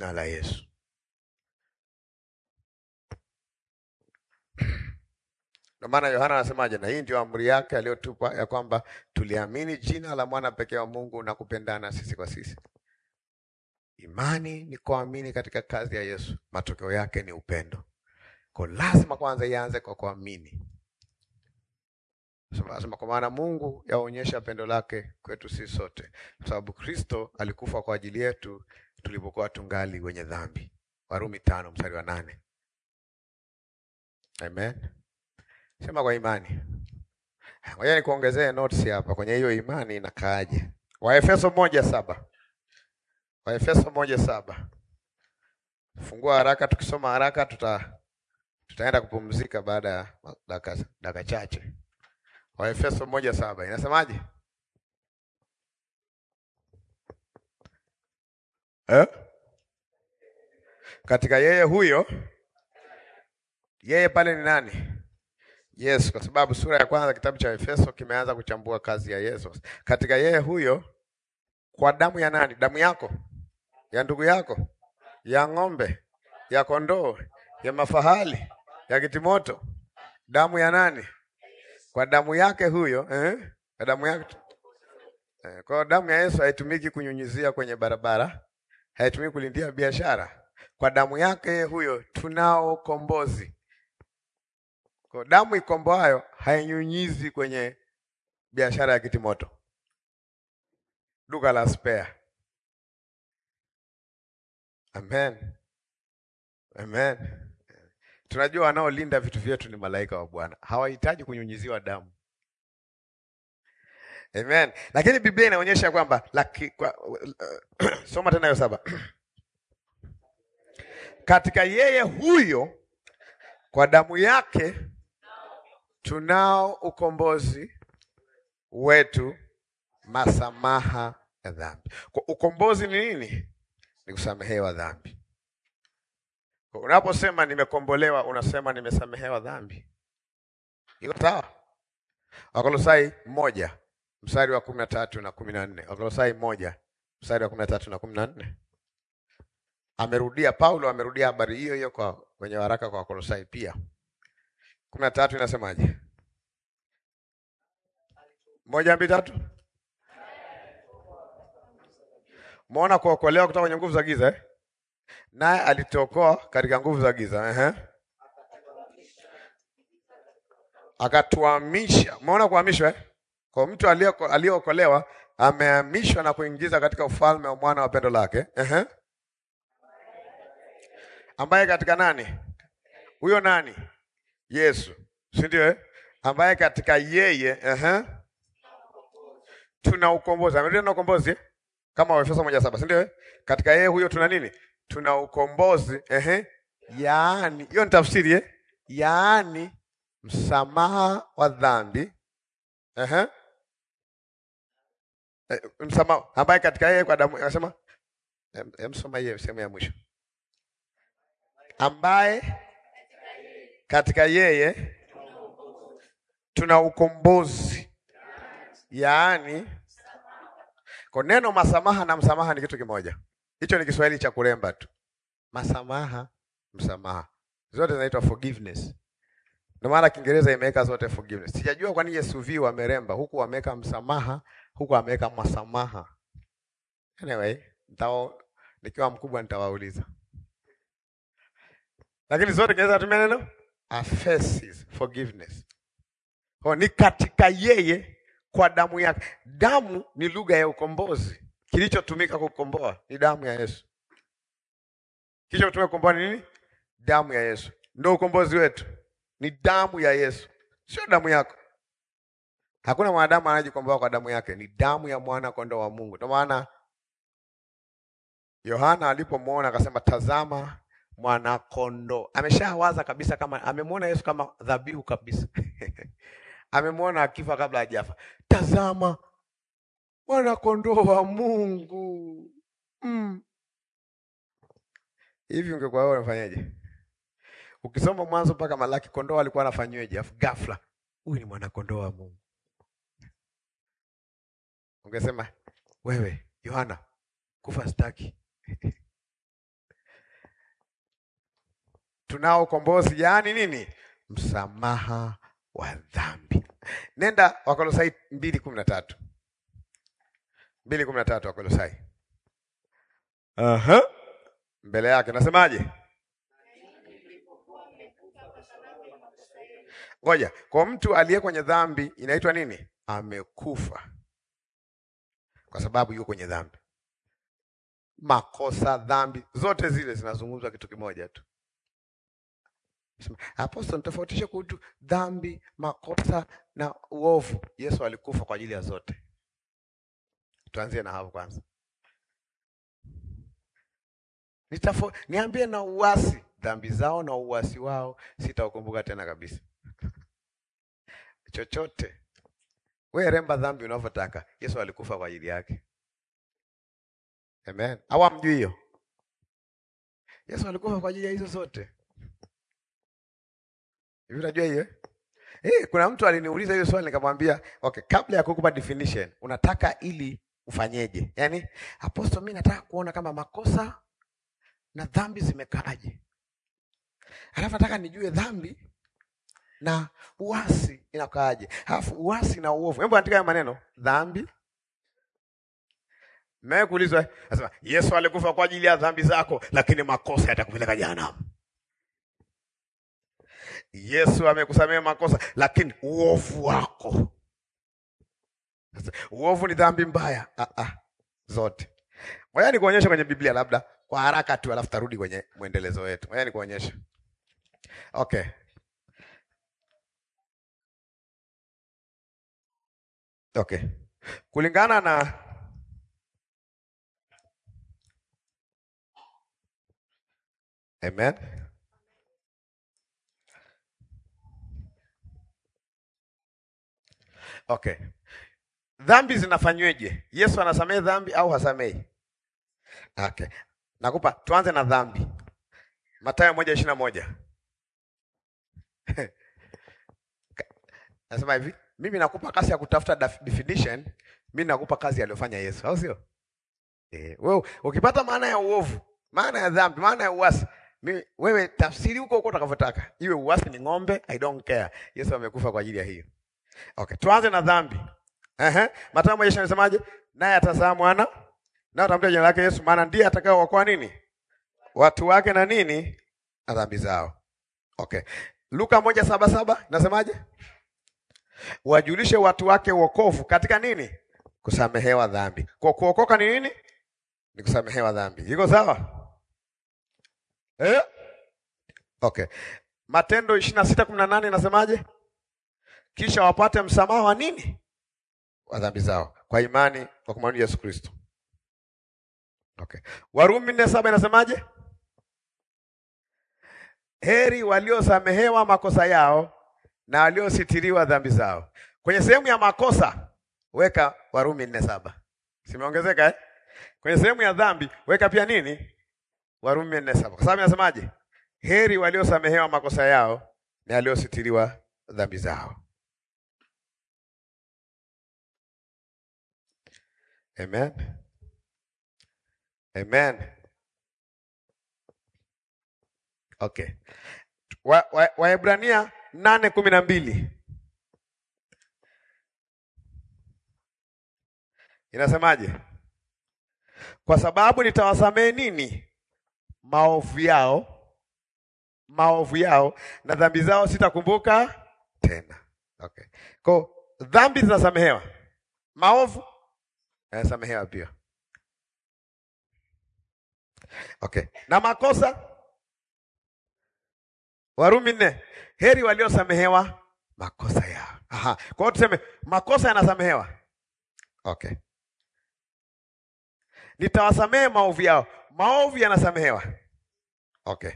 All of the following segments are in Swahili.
jina la Yesu. Ndio maana Yohana anasemaje? Na hii ndio amri yake aliyotupa ya kwamba tuliamini jina la mwana pekee wa Mungu na kupendana sisi kwa sisi. Imani ni kuamini katika kazi ya Yesu, matokeo yake ni upendo. Kwa lazima kwanza ianze kwa kuamini. Sema kwa maana Mungu yaonyesha pendo lake kwetu sisi sote, kwa sababu Kristo alikufa kwa ajili yetu tulipokuwa tungali wenye dhambi. Warumi tano mstari wa nane. Amen. Sema kwa imani. Ngoja nikuongezee notes hapa kwenye hiyo imani inakaaje. Waefeso moja saba. Waefeso moja saba. Fungua haraka, tukisoma haraka tuta tutaenda kupumzika baada ya dakika dakika chache. Waefeso moja saba inasemaje? Eh? Katika yeye huyo, yeye pale ni nani? Yesu, kwa sababu sura ya kwanza kitabu cha Efeso kimeanza kuchambua kazi ya Yesu. Katika yeye huyo, kwa damu ya nani? Damu yako, ya ndugu yako, ya ng'ombe, ya kondoo, ya mafahali, ya kitimoto. Damu ya nani? Kwa damu yake huyo, eh? Kwa damu yake. Eh, kwa damu ya Yesu haitumiki kunyunyizia kwenye barabara, haitumiki kulindia biashara. Kwa damu yake huyo tunao kombozi. Kwa damu ikomboayo hainyunyizi kwenye biashara ya kitimoto, duka la spare. Amen, amen. Tunajua wanaolinda vitu vyetu ni malaika wa Bwana, hawahitaji kunyunyiziwa damu. Amen. Lakini Biblia inaonyesha kwamba laki, kwa, uh, soma tena hiyo saba katika yeye huyo kwa damu yake tunao ukombozi wetu, masamaha ya dhambi. Kwa ukombozi ni nini? Ni kusamehewa dhambi. Kwa unaposema nimekombolewa, unasema nimesamehewa dhambi. Iko sawa? Wakolosai moja mstari wa kumi na tatu na kumi na nne Wakolosai moja mstari wa kumi na tatu na kumi na nne Amerudia Paulo, amerudia habari hiyo hiyo kwa kwenye waraka kwa Wakolosai pia. kumi na tatu inasemaje? moja mbili tatu. Muona kuokolewa kutoka kwenye nguvu za giza eh? Naye alitokoa katika nguvu za giza eh? Akatuhamisha. Muona kuhamishwa eh? Kwa mtu aliyeokolewa amehamishwa na kuingiza katika ufalme wa mwana wa pendo lake eh? ambaye katika nani huyo? Nani? Yesu, si ndio eh? ambaye katika yeye uh-huh. tuna ukombozi. Amerudia na ukombozi eh? kama Waefeso moja saba, si ndio eh? katika yeye huyo tuna nini? Tuna ukombozi uh-huh. yaani, hiyo ni tafsiri eh? yaani msamaha wa dhambi uh-huh. eh, msamaha ambaye katika yeye kwa damu, anasema msoma hiyo sehemu ya mwisho ambaye katika yeye tuna ukombozi, yaani kwa neno masamaha na msamaha ni kitu kimoja. Hicho ni Kiswahili cha kuremba tu, masamaha, msamaha, zote zinaitwa forgiveness. Ndio maana Kiingereza imeweka zote forgiveness. Sijajua kwa nini SUV wameremba huku, wameweka msamaha, huku wameweka masamaha. Anyway, nitao nikiwa mkubwa nitawauliza lakini zote kinaweza kutumia neno aphesis, forgiveness. Kwa ni katika yeye kwa damu yake. Damu ni lugha ya ukombozi. Kilichotumika kukomboa ni damu ya Yesu. Kilichotumika kukomboa ni nini? Damu ya Yesu. Ndio ukombozi wetu, ni damu ya Yesu, sio damu yako. Hakuna mwanadamu anajikomboa kwa damu yake, ni damu ya mwana kondoo wa Mungu. Ndio maana Yohana alipomwona akasema, tazama mwana kondoo. Ameshawaza kabisa kama amemwona Yesu kama dhabihu kabisa amemwona akifa kabla hajafa. Tazama mwana kondoo wa Mungu mm. Hivi ungekuwa wewe unafanyaje? Ukisoma Mwanzo mpaka Malaki, kondoo alikuwa anafanyweje? Afu ghafla huyu ni mwana kondoo wa Mungu, ungesema wewe Yohana, kufa staki tunao ukombozi, yaani nini? Msamaha wa dhambi. Nenda Wakolosai mbili kumi na tatu mbili kumi na tatu Wakolosai. Aha. Mbele yake nasemaje? Ngoja, kwa mtu aliye kwenye dhambi inaitwa nini? Amekufa, kwa sababu yuko kwenye dhambi. Makosa, dhambi zote zile zinazungumzwa kitu kimoja tu. Apostol, tofautishe kuhusu dhambi, makosa na uovu. Yesu alikufa kwa ajili ya zote. Tuanzie na hapo kwanza. Nitafo, niambie na uasi, dhambi zao na uasi wao sitaukumbuka tena kabisa. Chochote we remba dhambi unavyotaka, Yesu alikufa kwa ajili yake. Amen. Au amjui hiyo? Yesu alikufa kwa ajili ya hizo zote. Hivi unajua hiyo? Eh, kuna mtu aliniuliza hiyo swali nikamwambia, okay, kabla ya kukupa definition, unataka ili ufanyeje? Yaani, apostle, mimi nataka kuona kama makosa na dhambi zimekaaje. Alafu nataka nijue dhambi na uasi inakaaje. Alafu uasi na uovu. Hebu andika hayo maneno. Dhambi Mmewahi kuulizwa, anasema Yesu alikufa kwa ajili ya dhambi zako, lakini makosa yatakupeleka jehanamu. Yesu amekusamea makosa, lakini uovu wako. Sasa, uovu ni dhambi mbaya. Ah, ah, zote. Ngoja nikuonyeshe kwenye Biblia labda kwa haraka tu, alafu tarudi kwenye mwendelezo wetu. Ngoja nikuonyeshe. Okay. Okay. Kulingana na Amen. Okay. Dhambi zinafanyweje? Yesu anasamehe dhambi au hasamehi? Okay. Nakupa tuanze na dhambi. Mathayo moja ishirini na moja. Nasema hivi, mimi nakupa kazi ya kutafuta definition, mimi nakupa kazi aliyofanya Yesu, au sio? Eh, wewe ukipata maana ya uovu, maana ya dhambi, maana ya uasi, mimi wewe tafsiri huko huko utakavyotaka. Iwe uasi ni ng'ombe, I don't care. Yesu amekufa kwa ajili ya hiyo. Okay, tuanze na dhambi. Ehe, Mathayo moja ishirini anasemaje? Naye atazaa mwana, naye atamtia jina lake Yesu, maana ndiye atakayeokoa nini? Watu wake na nini? Na dhambi zao. Okay. Luka moja saba saba nasemaje? Wajulishe watu wake wokovu katika nini? Kusamehewa dhambi. Kwa kuokoka ni nini? Ni kusamehewa dhambi. Iko sawa? Eh? Okay. Matendo ishirini na sita kumi na nane inasemaje? Kisha wapate msamaha wa nini? Wa dhambi zao kwa imani kwa kumwamini Yesu Kristo. Okay. Warumi nne saba inasemaje? Heri waliosamehewa makosa yao na waliositiriwa dhambi zao. Kwenye sehemu ya makosa weka Warumi nne saba. Simeongezeka eh? Kwenye sehemu ya dhambi weka pia nini? Warumi nne saba. Kwa sababu inasemaje? Heri waliosamehewa makosa yao na waliositiriwa dhambi zao. Amen. Amen. Okay. Waebrania wa, nane kumi na mbili inasemaje? Kwa sababu nitawasamehe nini? Maovu yao, maovu yao na dhambi zao sitakumbuka tena. Okay. Kwa dhambi zinasamehewa, maovu yanasamehewa pia. Okay. Na makosa Warumi nne, heri waliosamehewa makosa yao. Aha. Kwa hiyo tuseme makosa yanasamehewa. Okay. Nitawasamehe maovu yao, maovu yanasamehewa. Okay.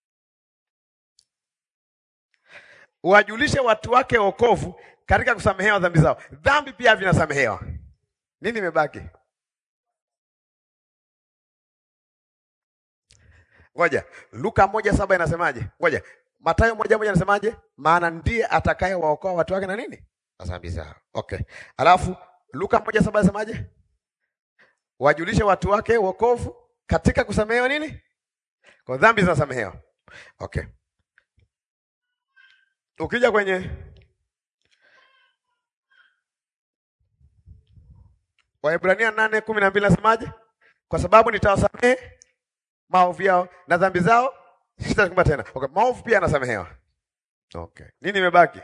Wajulishe watu wake wokovu katika kusamehewa dhambi zao. Dhambi pia vinasamehewa. Nini imebaki? Ngoja, Luka moja saba inasemaje? Ngoja, Mathayo moja moja inasemaje? Maana ndiye atakaye waokoa watu wake na nini? Na dhambi zao. Okay. Alafu Luka moja saba inasemaje? Wajulishe watu wake wokovu katika kusamehewa nini? Kwa dhambi zinasamehewa. Okay. Ukija kwenye Waebrania nane kumi na mbili nasemaje? Kwa sababu nitawasamehe maovu yao na dhambi zao sitakumbuka tena. Okay, maovu pia anasamehewa. Okay. Nini imebaki?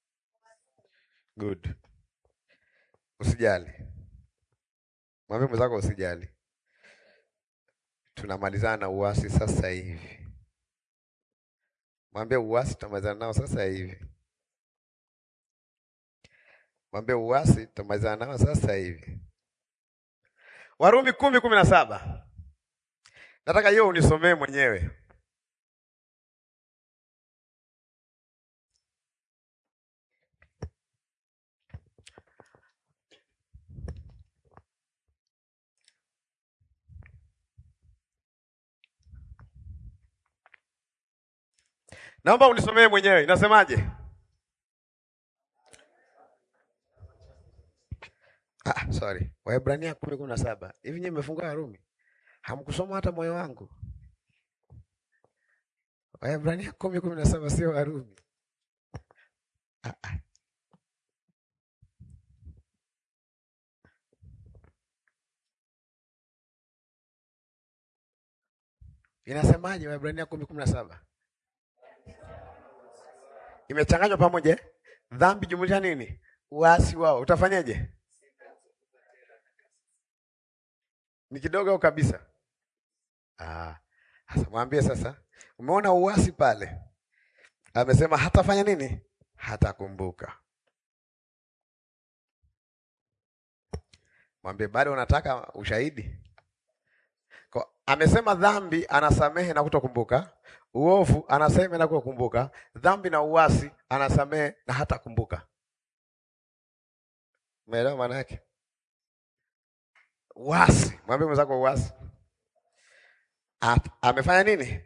Good. Usijali. Mwambie mwenzako usijali. Tunamalizana na uasi sasa hivi. Mwambie uasi tutamalizana nao sasa hivi. Mwambie uasi tutamalizana nao sasa hivi. Warumi kumi kumi na saba. Nataka hiyo unisomee mwenyewe. Naomba unisomee mwenyewe. Inasemaje? Ah, sorry. Waebrania kumi kumi na saba. Hivi nyinyi mmefungua Warumi? Hamkusoma hata moyo wangu. Waebrania kumi kumi na saba sio Warumi. Ah, ah. Inasemaje Waebrania kumi kumi na saba? Imechanganywa pamoja. eh? Dhambi jumlisha nini? Uasi wao. Utafanyaje? Ni kidogo au kabisa? Ah, sasa mwambie sasa. Umeona uasi pale? Amesema hatafanya nini? Hatakumbuka. Mwambie bado unataka ushahidi? Kwa, amesema dhambi anasamehe na kutokumbuka. Uovu anasamehe na kutokumbuka. Dhambi na uasi anasamehe na hatakumbuka. Umeelewa maana yake? Uasi. Mwambie mwenzako uasi. At- Amefanya nini?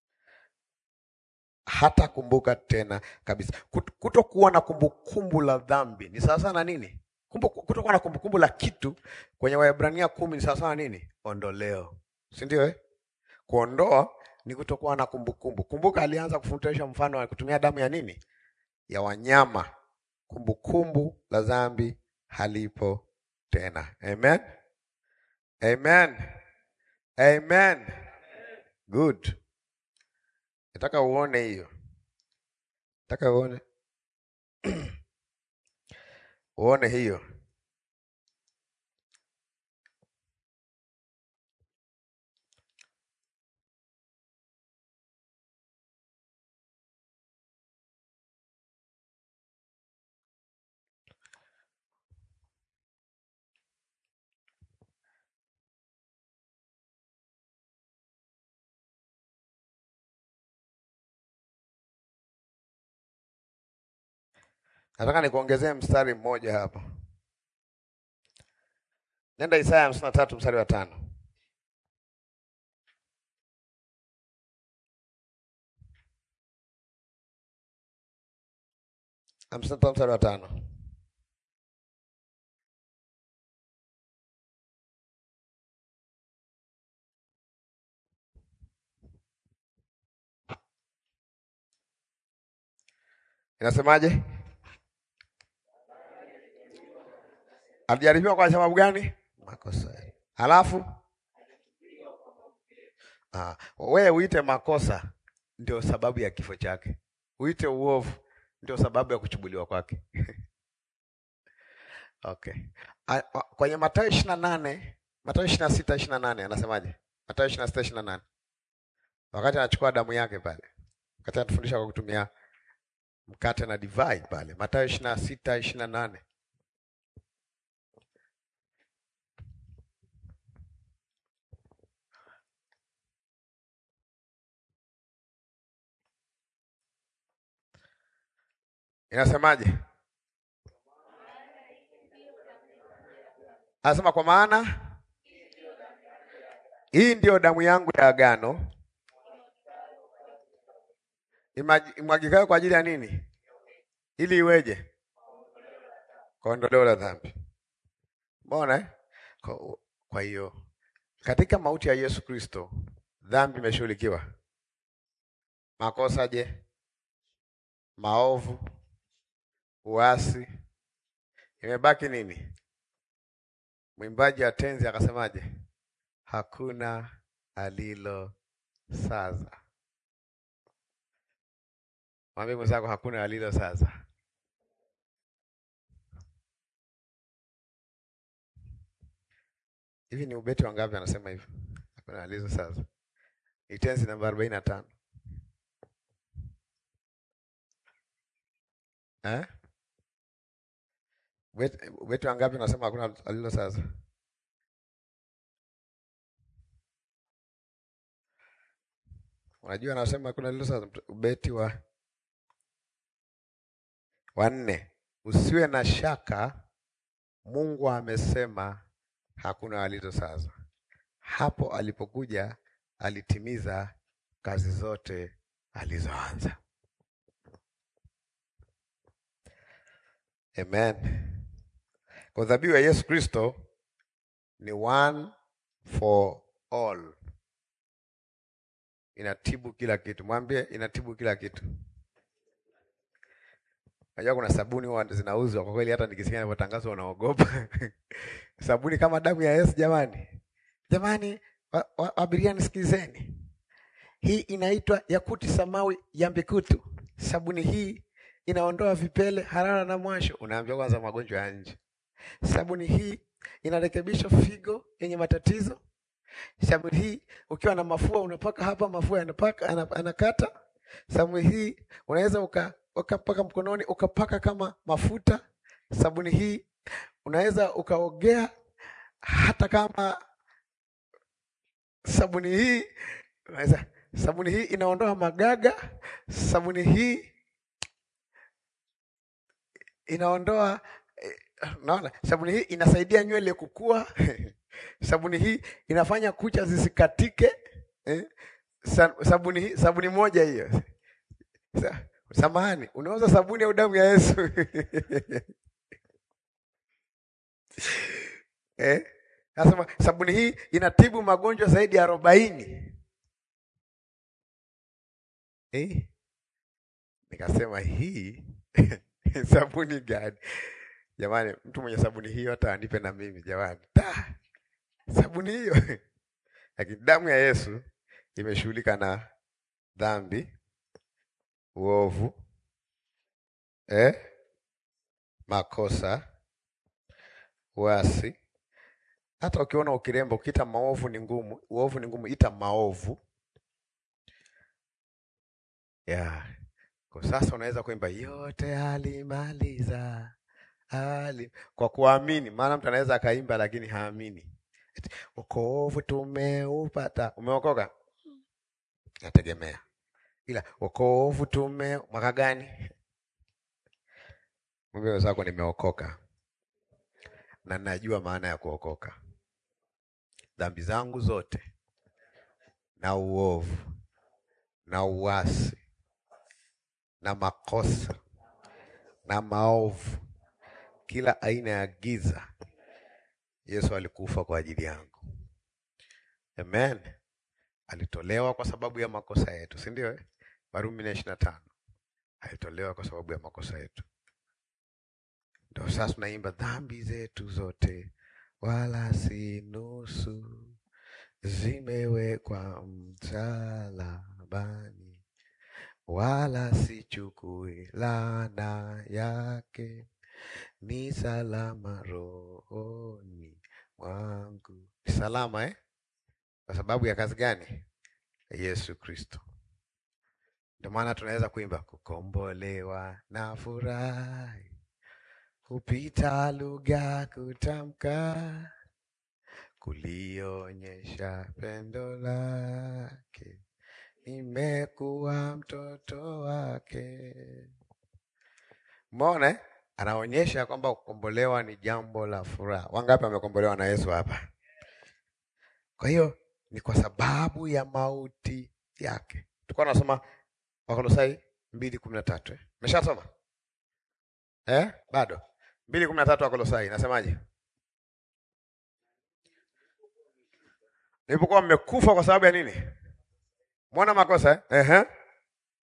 Hata kumbuka tena kabisa. Kut- Kutokuwa na kumbukumbu la dhambi ni sawa sana nini? Kumbu- Kutokuwa na kumbukumbu la kitu kwenye Waebrania kumi ni sawa sana nini? Ondoleo, si ndio? Eh, kuondoa ni kutokuwa na kumbukumbu. Kumbuka alianza kufundisha mfano wa kutumia damu ya nini? Ya wanyama. Kumbukumbu la dhambi halipo tena. Amen, amen, amen. Good. Nataka uone hiyo, nataka uone uone hiyo. Nataka nikuongezee mstari mmoja hapa. Nenda Isaya hamsini na tatu mstari wa tano. hamsini na tatu mstari wa tano. Inasemaje? Alijaribiwa kwa sababu gani? Makosa. Halafu ah, wewe uite makosa ndio sababu ya kifo chake, uite uovu ndio sababu ya kuchubuliwa kwake. Okay. A- a- Kwenye Mathayo ishirini na nane Mathayo ishirini na sita ishirini na nane anasemaje? Mathayo ishirini na sita ishirini na nane wakati anachukua damu yake pale, wakati anatufundisha kwa kutumia mkate na divai pale, Mathayo ishirini na sita ishirini na nane inasemaje? Anasema kwa maana hii ndiyo damu yangu ya agano imaji- imwagikayo kwa ajili ya nini? Ili iweje? Kwa ondoleo la dhambi. Mbona eh? Kwa- Kwa hiyo katika mauti ya Yesu Kristo dhambi imeshughulikiwa. Makosa je? Maovu, uasi. Imebaki nini? Mwimbaji wa tenzi akasemaje? Hakuna alilo saza. Mwambie mwenzako hakuna alilo saza. Hivi ni ubeti wangapi anasema hivyo? Hakuna alizo saza. Ni tenzi namba arobaini na tano. Eh? Ubeti, ubeti wangapi unasema hakuna alilo saza? Unajua anasema hakuna alilo saza, ubeti wa wanne. Usiwe na shaka, Mungu amesema hakuna alilo saza. Hapo alipokuja alitimiza kazi zote alizoanza. Amen. Kwa dhabihu ya Yesu Kristo ni one for all, inatibu kila kitu. Mwambie inatibu kila kitu. Najua kuna sabuni huwa zinauzwa kwa kweli, hata nikisikia inavyotangazwa unaogopa. Sabuni kama damu ya Yesu, jamani, jamani, wa, wa, abiria nisikilizeni, hii inaitwa yakuti samawi ya mbikutu. Sabuni hii inaondoa vipele, harara na mwasho. Unaambiwa kwanza magonjwa ya nje. Sabuni hii inarekebisha figo yenye matatizo. Sabuni hii ukiwa na mafua unapaka hapa, mafua yanapaka anakata. Sabuni hii unaweza uka ukapaka mkononi ukapaka kama mafuta. Sabuni hii unaweza ukaogea hata kama sabuni hii unaweza, sabuni hii inaondoa magaga. Sabuni hii inaondoa eh, naona sabuni hii inasaidia nywele kukua. sabuni hii inafanya kucha zisikatike eh? Sabuni hii, sabuni moja hiyo Samahani, unauza sabuni au damu ya Yesu? Eh? Nasema sabuni hii inatibu magonjwa zaidi ya arobaini. Eh? Nikasema hii sabuni gani? Jamani, mtu mwenye sabuni hiyo hata anipe na mimi jamani. Ta! Sabuni hiyo. Lakini damu ya Yesu imeshughulika na dhambi uovu eh, makosa, uasi. Hata ukiona ukiremba, ukiita maovu ni ngumu, uovu ni ngumu, ita maovu yeah. Kwa sasa unaweza kuimba yote alimaliza ali kwa kuamini, maana mtu anaweza akaimba lakini haamini. Wokovu tumeupata, umeokoka, nategemea ila wokovu tume mwaka gani? Mwambie wenzako nimeokoka na najua maana ya kuokoka. Dhambi zangu zote na uovu na uasi na makosa na maovu, kila aina ya giza, Yesu alikufa kwa ajili yangu. Amen. Alitolewa kwa sababu ya makosa yetu, si ndio? Eh, Warumi nne ishirini na tano alitolewa kwa sababu ya makosa yetu. Ndio sasa tunaimba dhambi zetu zote wala si nusu zimewekwa msalabani, wala sichukui laana yake, ni salama rohoni mwangu. Ni salama eh? Kwa sababu ya kazi gani? Yesu Kristo. Ndio maana tunaweza kuimba kukombolewa na furahi kupita lugha kutamka, kulionyesha pendo lake, nimekuwa mtoto wake. Umeona eh? Anaonyesha kwamba kukombolewa ni jambo la furaha. Wangapi wamekombolewa na Yesu hapa? Kwa hiyo ni kwa sababu ya mauti yake. Tulikuwa tunasoma Wakolosai mbili kumi na tatu eh? Meshasoma eh? Bado mbili kumi na tatu Wakolosai inasemaje? Nilipokuwa mmekufa kwa sababu ya nini? Mwona makosa eh? Ehe.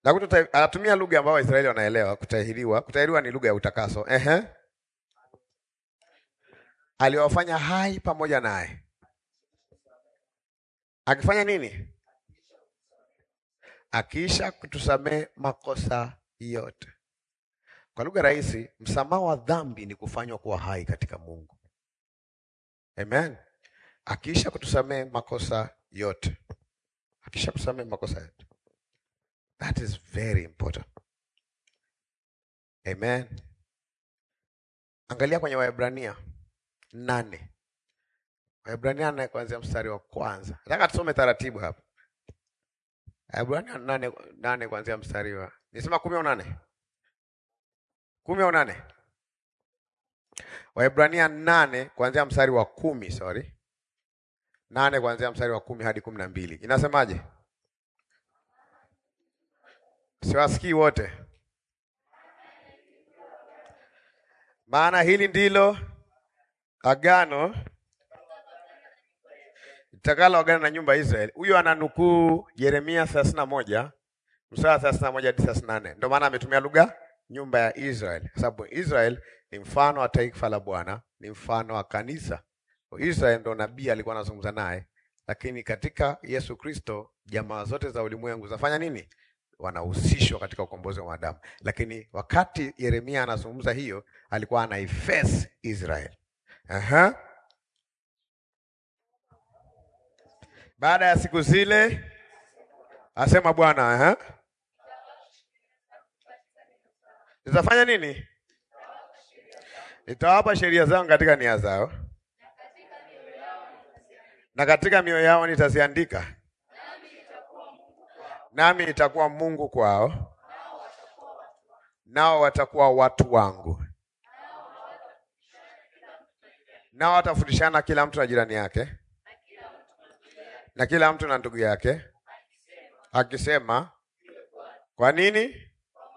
Na kututa, anatumia lugha ambayo Waisraeli wanaelewa. Kutahiriwa, kutahiriwa ni lugha ya utakaso. Ehe, aliwafanya hai pamoja naye, akifanya nini? Akiisha kutusamehe makosa yote. Kwa lugha rahisi, msamaha wa dhambi ni kufanywa kuwa hai katika Mungu. Amen. Akiisha kutusamehe makosa yote, akisha kutusamehe makosa yote. That is very important. Amen. Angalia kwenye Waebrania nane, Waebrania nane kuanzia mstari wa kwanza. Nataka tusome taratibu hapa. Waebrania nane, nane kuanzia mstari wa nisema kumi au nane? Kumi au nane? Waebrania nane kuanzia mstari wa kumi, sorry. Nane kuanzia mstari wa kumi hadi kumi na mbili. Inasemaje? Siwasikii wote. Maana hili ndilo agano itakalo agano na nyumba ya Israeli. Huyo ananukuu Yeremia thelathini na moja mstari wa thelathini na moja hadi thelathini na nne. Ndio maana ametumia lugha nyumba ya Israeli, kwa sababu Israel ni mfano wa taifa la Bwana, ni mfano wa kanisa. Israel ndo nabii alikuwa anazungumza naye, lakini katika Yesu Kristo jamaa zote za ulimwengu zafanya nini? Wanahusishwa katika ukombozi wa wanadamu. Lakini wakati Yeremia anazungumza hiyo, alikuwa anaiface Israel. Aha. Baada ya siku zile, asema Bwana, aha, nitafanya nini? Nitawapa sheria zangu katika nia zao na katika mioyo yao nitaziandika, nami nitakuwa Mungu kwao, nao watakuwa watu wangu, nao watafundishana kila mtu na jirani yake na kila mtu na ndugu yake, akisema, kwa nini?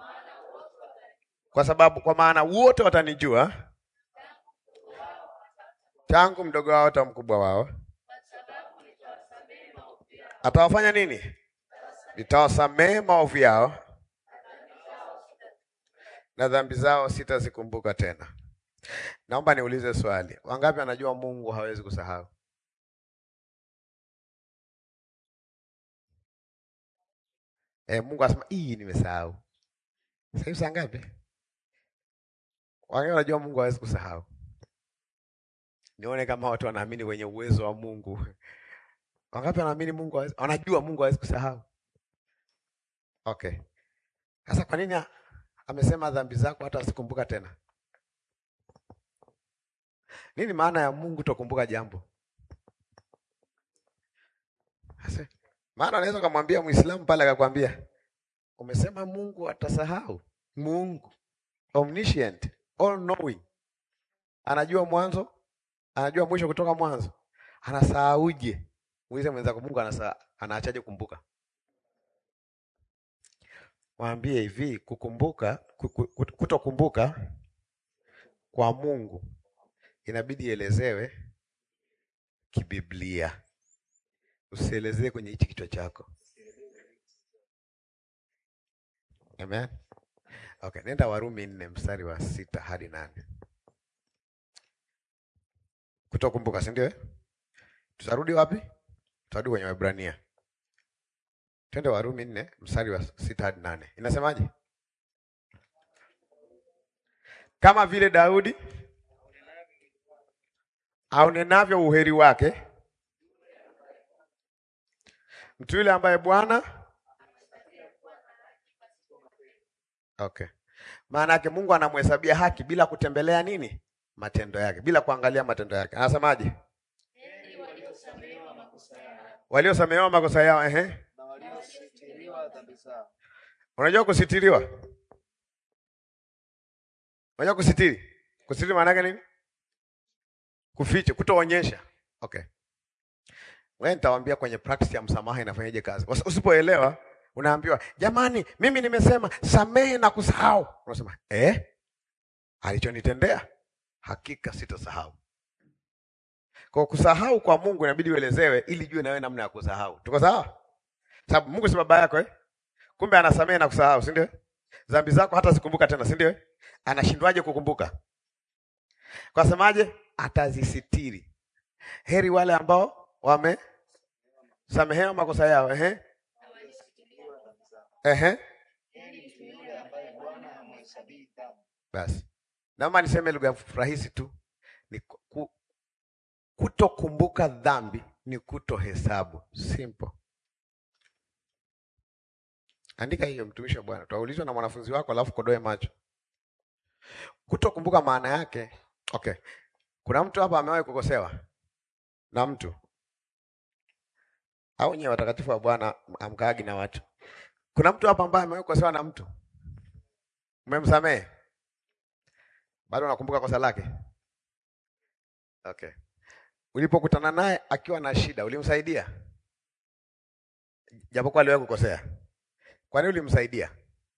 Kwa sababu, kwa maana wote watanijua, tangu mdogo wao hata mkubwa wao. Atawafanya nini? Nitawasamehe maovu yao na dhambi zao sitazikumbuka tena. Naomba niulize swali, wangapi wanajua Mungu hawezi kusahau? E, Mungu asema hii nimesahau. Sasa hivi saa ngapi? Wangapi wanajua Mungu hawezi kusahau? Nione kama watu wanaamini kwenye uwezo wa Mungu. Wangapi wanaamini Mungu hawezi, wanajua Mungu hawezi kusahau? Okay. Sasa kwa nini amesema dhambi zako hata asikumbuka tena? Nini maana ya Mungu tokumbuka jambo? Sasa maana anaweza kumwambia Muislamu pale akakwambia, umesema Mungu atasahau? Mungu omniscient, all knowing, anajua mwanzo, anajua mwisho kutoka mwanzo, anasahauje? Muulize mwenzako, Mungu anasa anaachaje kumbuka? Waambie hivi, kukumbuka, kutokumbuka kwa Mungu inabidi ielezewe kibiblia. Usielezee kwenye hichi kichwa chako. Amen. Okay, nenda Warumi nne mstari wa sita hadi nane. Kutokumbuka, si ndio? Tutarudi wapi? Tutarudi kwenye Waebrania. Twende Warumi nne mstari wa sita hadi nane. Inasemaje? Kama vile Daudi aunenavyo uheri wake mtu yule ambaye Bwana okay, maana yake Mungu anamhesabia haki bila kutembelea nini matendo yake, bila kuangalia matendo yake. Anasemaje? Waliosamehewa makosa yao, ehe, unajua kusitiriwa, unajua kusitiri, kusitiri maana yake nini? Kuficha, kutoonyesha. Okay. Wewe nitawaambia kwenye practice ya msamaha inafanyaje kazi. Usipoelewa unaambiwa, "Jamani, mimi nimesema samehe na kusahau." Unasema, "Eh? Alichonitendea hakika sitasahau." Kwa kusahau kwa Mungu inabidi uelezewe ili jue na wewe namna ya kusahau. Tuko sawa? Sababu Mungu si baba yako eh? Kumbe anasamehe na kusahau, si ndio? Dhambi zako hata zikumbuka tena, si ndio? Anashindwaje kukumbuka? Kwa semaje? Atazisitiri. Heri wale ambao wamesamehewa makosa yao. Ehe, ehe, basi naomba niseme lugha rahisi tu, ni ku- kutokumbuka dhambi ni kutohesabu. Simple. Andika hiyo, mtumishi wa Bwana. Tutaulizwa na mwanafunzi wako, alafu kodoe macho. Kutokumbuka maana yake, okay. Kuna mtu hapa amewahi kukosewa na mtu au nyewe watakatifu wa Bwana amkaagi na watu? Kuna mtu hapa ambaye amewahi kukosewa na mtu, umemsamehe, bado unakumbuka kosa lake? Okay. Ulipokutana naye akiwa na shida, ulimsaidia japokuwa aliwahi kukosea? Kwa nini ulimsaidia?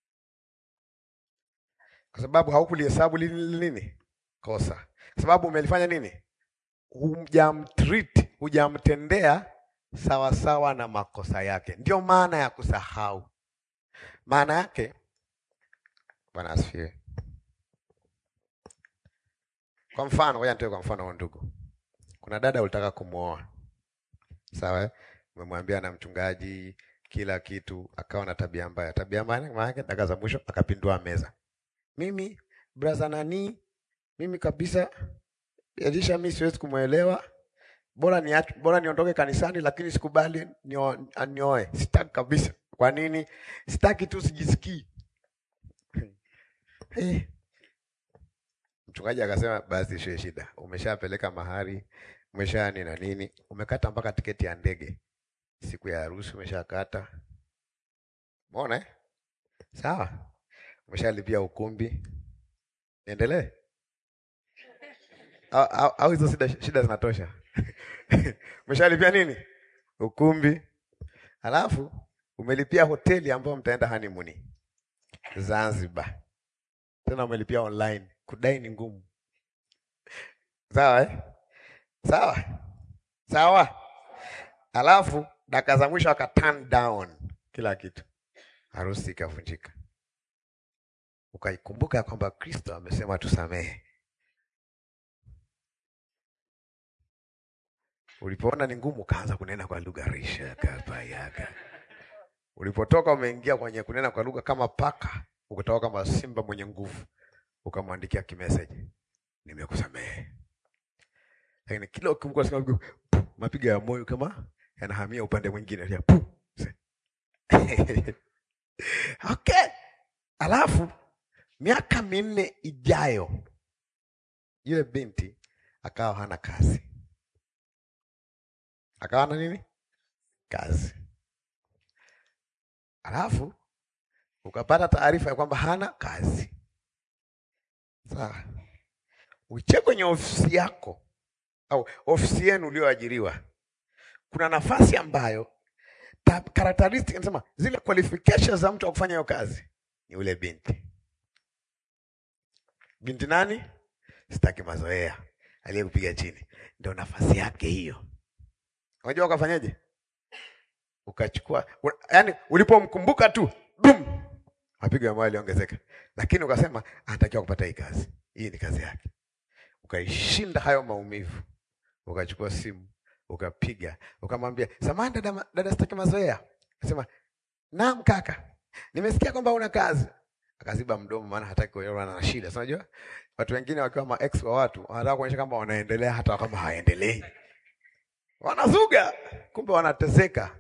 Kwa sababu haukulihesabu lini nini kosa, kwa sababu umelifanya nini? Hujamtreat, hujamtendea sawa sawa na makosa yake. Ndio maana ya kusahau. Maana yake, Bwana asifiwe. Kwa mfano, ngoja nitoe kwa mfano wa ndugu. Kuna dada ulitaka kumwoa, sawa? eh? Umemwambia na mchungaji kila kitu, akawa na tabia mbaya. Tabia mbaya maana yake, dakika za mwisho akapindua meza. Mimi braza nani, mimi kabisa Elisha, mimi siwezi kumwelewa, bora ni bora niondoke kanisani, lakini sikubali nio- anioe. Sitaki kabisa. Kwa nini? Sitaki tu, sijisikii. Eh. Mchungaji akasema basi, sio shida, umeshapeleka mahari, umesha nini na nini, umekata mpaka tiketi ya ndege, siku ya harusi umeshakata. Umeona eh? Sawa, umeshalipia ukumbi, niendelee au au- au hizo shida, shida zinatosha? umeshalipia nini? Ukumbi, halafu umelipia hoteli ambayo mtaenda honeymoon Zanzibar, tena umelipia online. Kudai ni ngumu. Sawa eh? Sawa sawa. Alafu dakika za mwisho aka turn down kila kitu, harusi ikavunjika. Ukaikumbuka ya kwamba Kristo amesema tusamehe. Ulipoona ni ngumu, ukaanza kunena kwa lugha risha kapayaga. Ulipotoka umeingia kwenye kunena kwa lugha kama paka, ukatoka kama simba mwenye nguvu, ukamwandikia kimeseji, nimekusamehe. Lakini kila ukikumbuka unasikia pu, mapigo ya moyo kama yanahamia upande mwingine ya pu. Okay. Alafu miaka minne ijayo yule binti akawa hana kazi, akawa na nini kazi. Alafu ukapata taarifa ya kwamba hana kazi. Sawa, uche kwenye ofisi yako au ofisi yenu ulioajiriwa, kuna nafasi ambayo ta- characteristic nasema zile qualifications za mtu wa kufanya hiyo kazi ni ule binti. Binti nani? Sitaki mazoea, aliyekupiga chini, ndio nafasi yake hiyo. Unajua ukafanyaje? Ukachukua, yaani ulipomkumbuka tu boom, mapigo ya moyo yaliongezeka, lakini ukasema anatakiwa kupata hii kazi, hii ni kazi yake. Ukaishinda hayo maumivu, ukachukua simu ukapiga, ukamwambia samahani dada, dada, sitaki mazoea. Akasema naam kaka, nimesikia kwamba una kazi. Akaziba mdomo, maana hataki kuelewana na shida. Si unajua watu wengine wakiwa ma ex wa watu wanataka kuonyesha kama wanaendelea hata kama hawaendelei, wanazuga, kumbe wanateseka.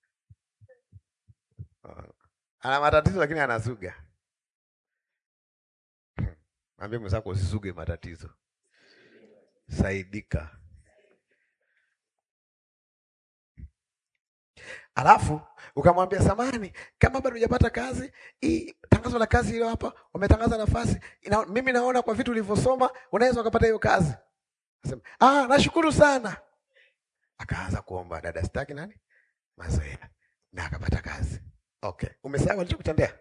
Ana matatizo lakini anazuga. Mwambie mwenzako usizuge matatizo, saidika. Alafu ukamwambia samani, kama bado hujapata kazi, hii tangazo la kazi hilo hapa, wametangaza nafasi ina, mimi naona kwa vitu ulivyosoma unaweza ukapata hiyo kazi. Akasema ah, nashukuru sana. Akaanza kuomba dada, sitaki nani mazoea, na akapata kazi. Okay, umesahau alichokutendea?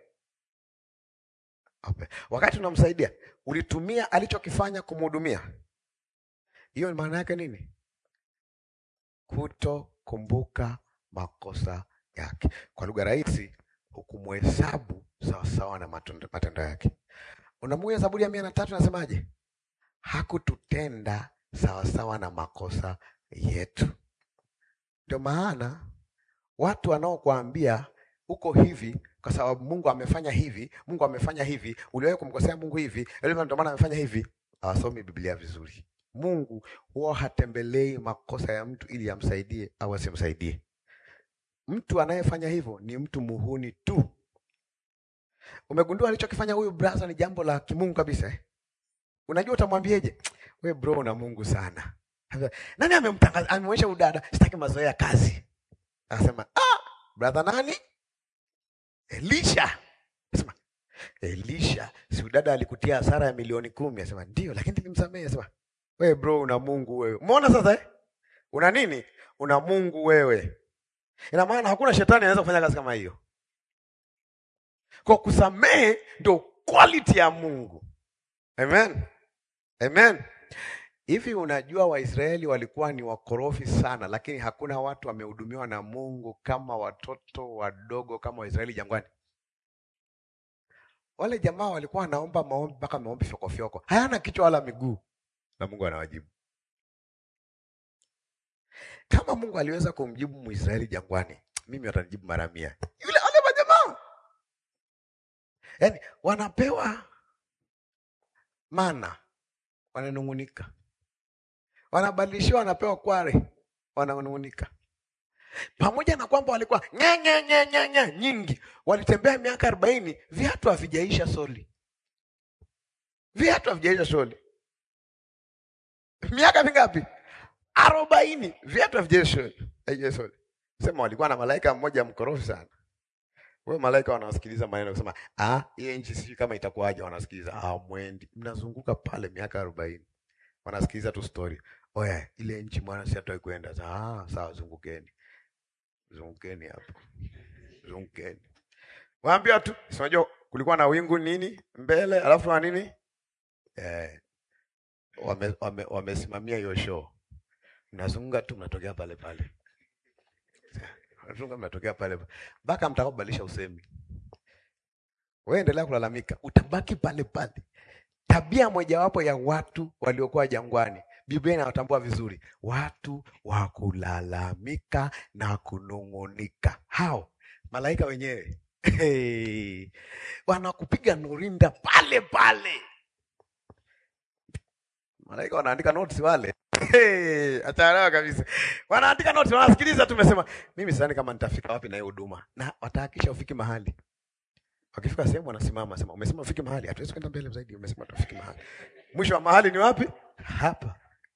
Okay. Wakati unamsaidia ulitumia alichokifanya kumhudumia. Hiyo maana yake nini? Kutokumbuka makosa yake. Kwa lugha rahisi, hukumhesabu sawasawa na matendo matendo yake. Unamuja Zaburi ya mia na tatu nasemaje? Hakututenda sawasawa na makosa yetu. Ndio maana watu wanaokuambia uko hivi kwa sababu Mungu amefanya hivi, Mungu amefanya hivi, uliwahi kumkosea Mungu hivi, ndio maana amefanya hivi, hawasomi Biblia vizuri. Mungu huwa hatembelei makosa ya mtu ili amsaidie au asimsaidie. Mtu anayefanya hivyo ni mtu muhuni tu. Umegundua alichokifanya huyu brother ni jambo la kimungu kabisa eh? Unajua utamwambieje? We bro, una Mungu sana. Nani amemtangaza amemwonyesha udada, sitaki mazoea ya kazi. Anasema ah, brother nani? Elisha. Anasema Elisha, si udada alikutia hasara ya milioni kumi? Anasema ndio, lakini nilimsamehe. Anasema we bro, una Mungu wewe. Umeona sasa eh? Una nini? Una Mungu wewe. Ina maana hakuna shetani anaweza kufanya kazi kama hiyo. Kwa kusamehe ndio quality ya Mungu. Amen. Amen. Hivi unajua Waisraeli walikuwa ni wakorofi sana, lakini hakuna watu wamehudumiwa na Mungu kama watoto wadogo kama Waisraeli jangwani. Wale jamaa walikuwa wanaomba maombi mpaka maombi fyokofyoko, hayana kichwa wala miguu, na Mungu anawajibu. Kama Mungu aliweza kumjibu Mwisraeli jangwani, mimi watanijibu mara mia. Yule wale majamaa, yaani wanapewa mana wananung'unika, wanabadilishiwa, wanapewa kware, wananung'unika. Pamoja na kwamba walikuwa nye nye nye nye nye nyingi, walitembea miaka arobaini, viatu havijaisha soli, viatu havijaisha soli. Miaka mingapi? Arobaini, viatu havijaisha soli. Sema walikuwa na malaika mmoja mkorofi sana. Wewe malaika wanawasikiliza maneno kusema, ah, hiyo nchi sijui kama itakuwaje. Wanasikiliza ah, mwendi, mnazunguka pale miaka arobaini, wanasikiliza tu story. Oya, ile nchi mwana si hatoi kwenda. Ah, sawa, zungukeni, zungukeni hapo, zungukeni. Waambia tu, si unajua kulikuwa na wingu nini mbele, alafu na nini eh, wame, wame, wamesimamia hiyo show, mnazunguka tu, mnatokea pale pale mnatokea pale mpaka mtakapobadilisha usemi. Wewe endelea kulalamika, utabaki pale pale. Tabia mojawapo ya watu waliokuwa jangwani, Biblia inawatambua vizuri, watu wa kulalamika na kunung'unika. Hao malaika wenyewe hey, wanakupiga nurinda pale pale. Malaika wanaandika notes wale Hey, ataelewa kabisa. Wanaandika notes, wanasikiliza tu. Umesema mimi sidhani kama nitafika wapi na hiyo huduma, na watahakisha ufiki mahali. Wakifika sehemu wanasimama, sema umesema ufiki mahali, hatuwezi kwenda mbele zaidi. Umesema tufiki mahali, mwisho wa mahali ni wapi? Hapa.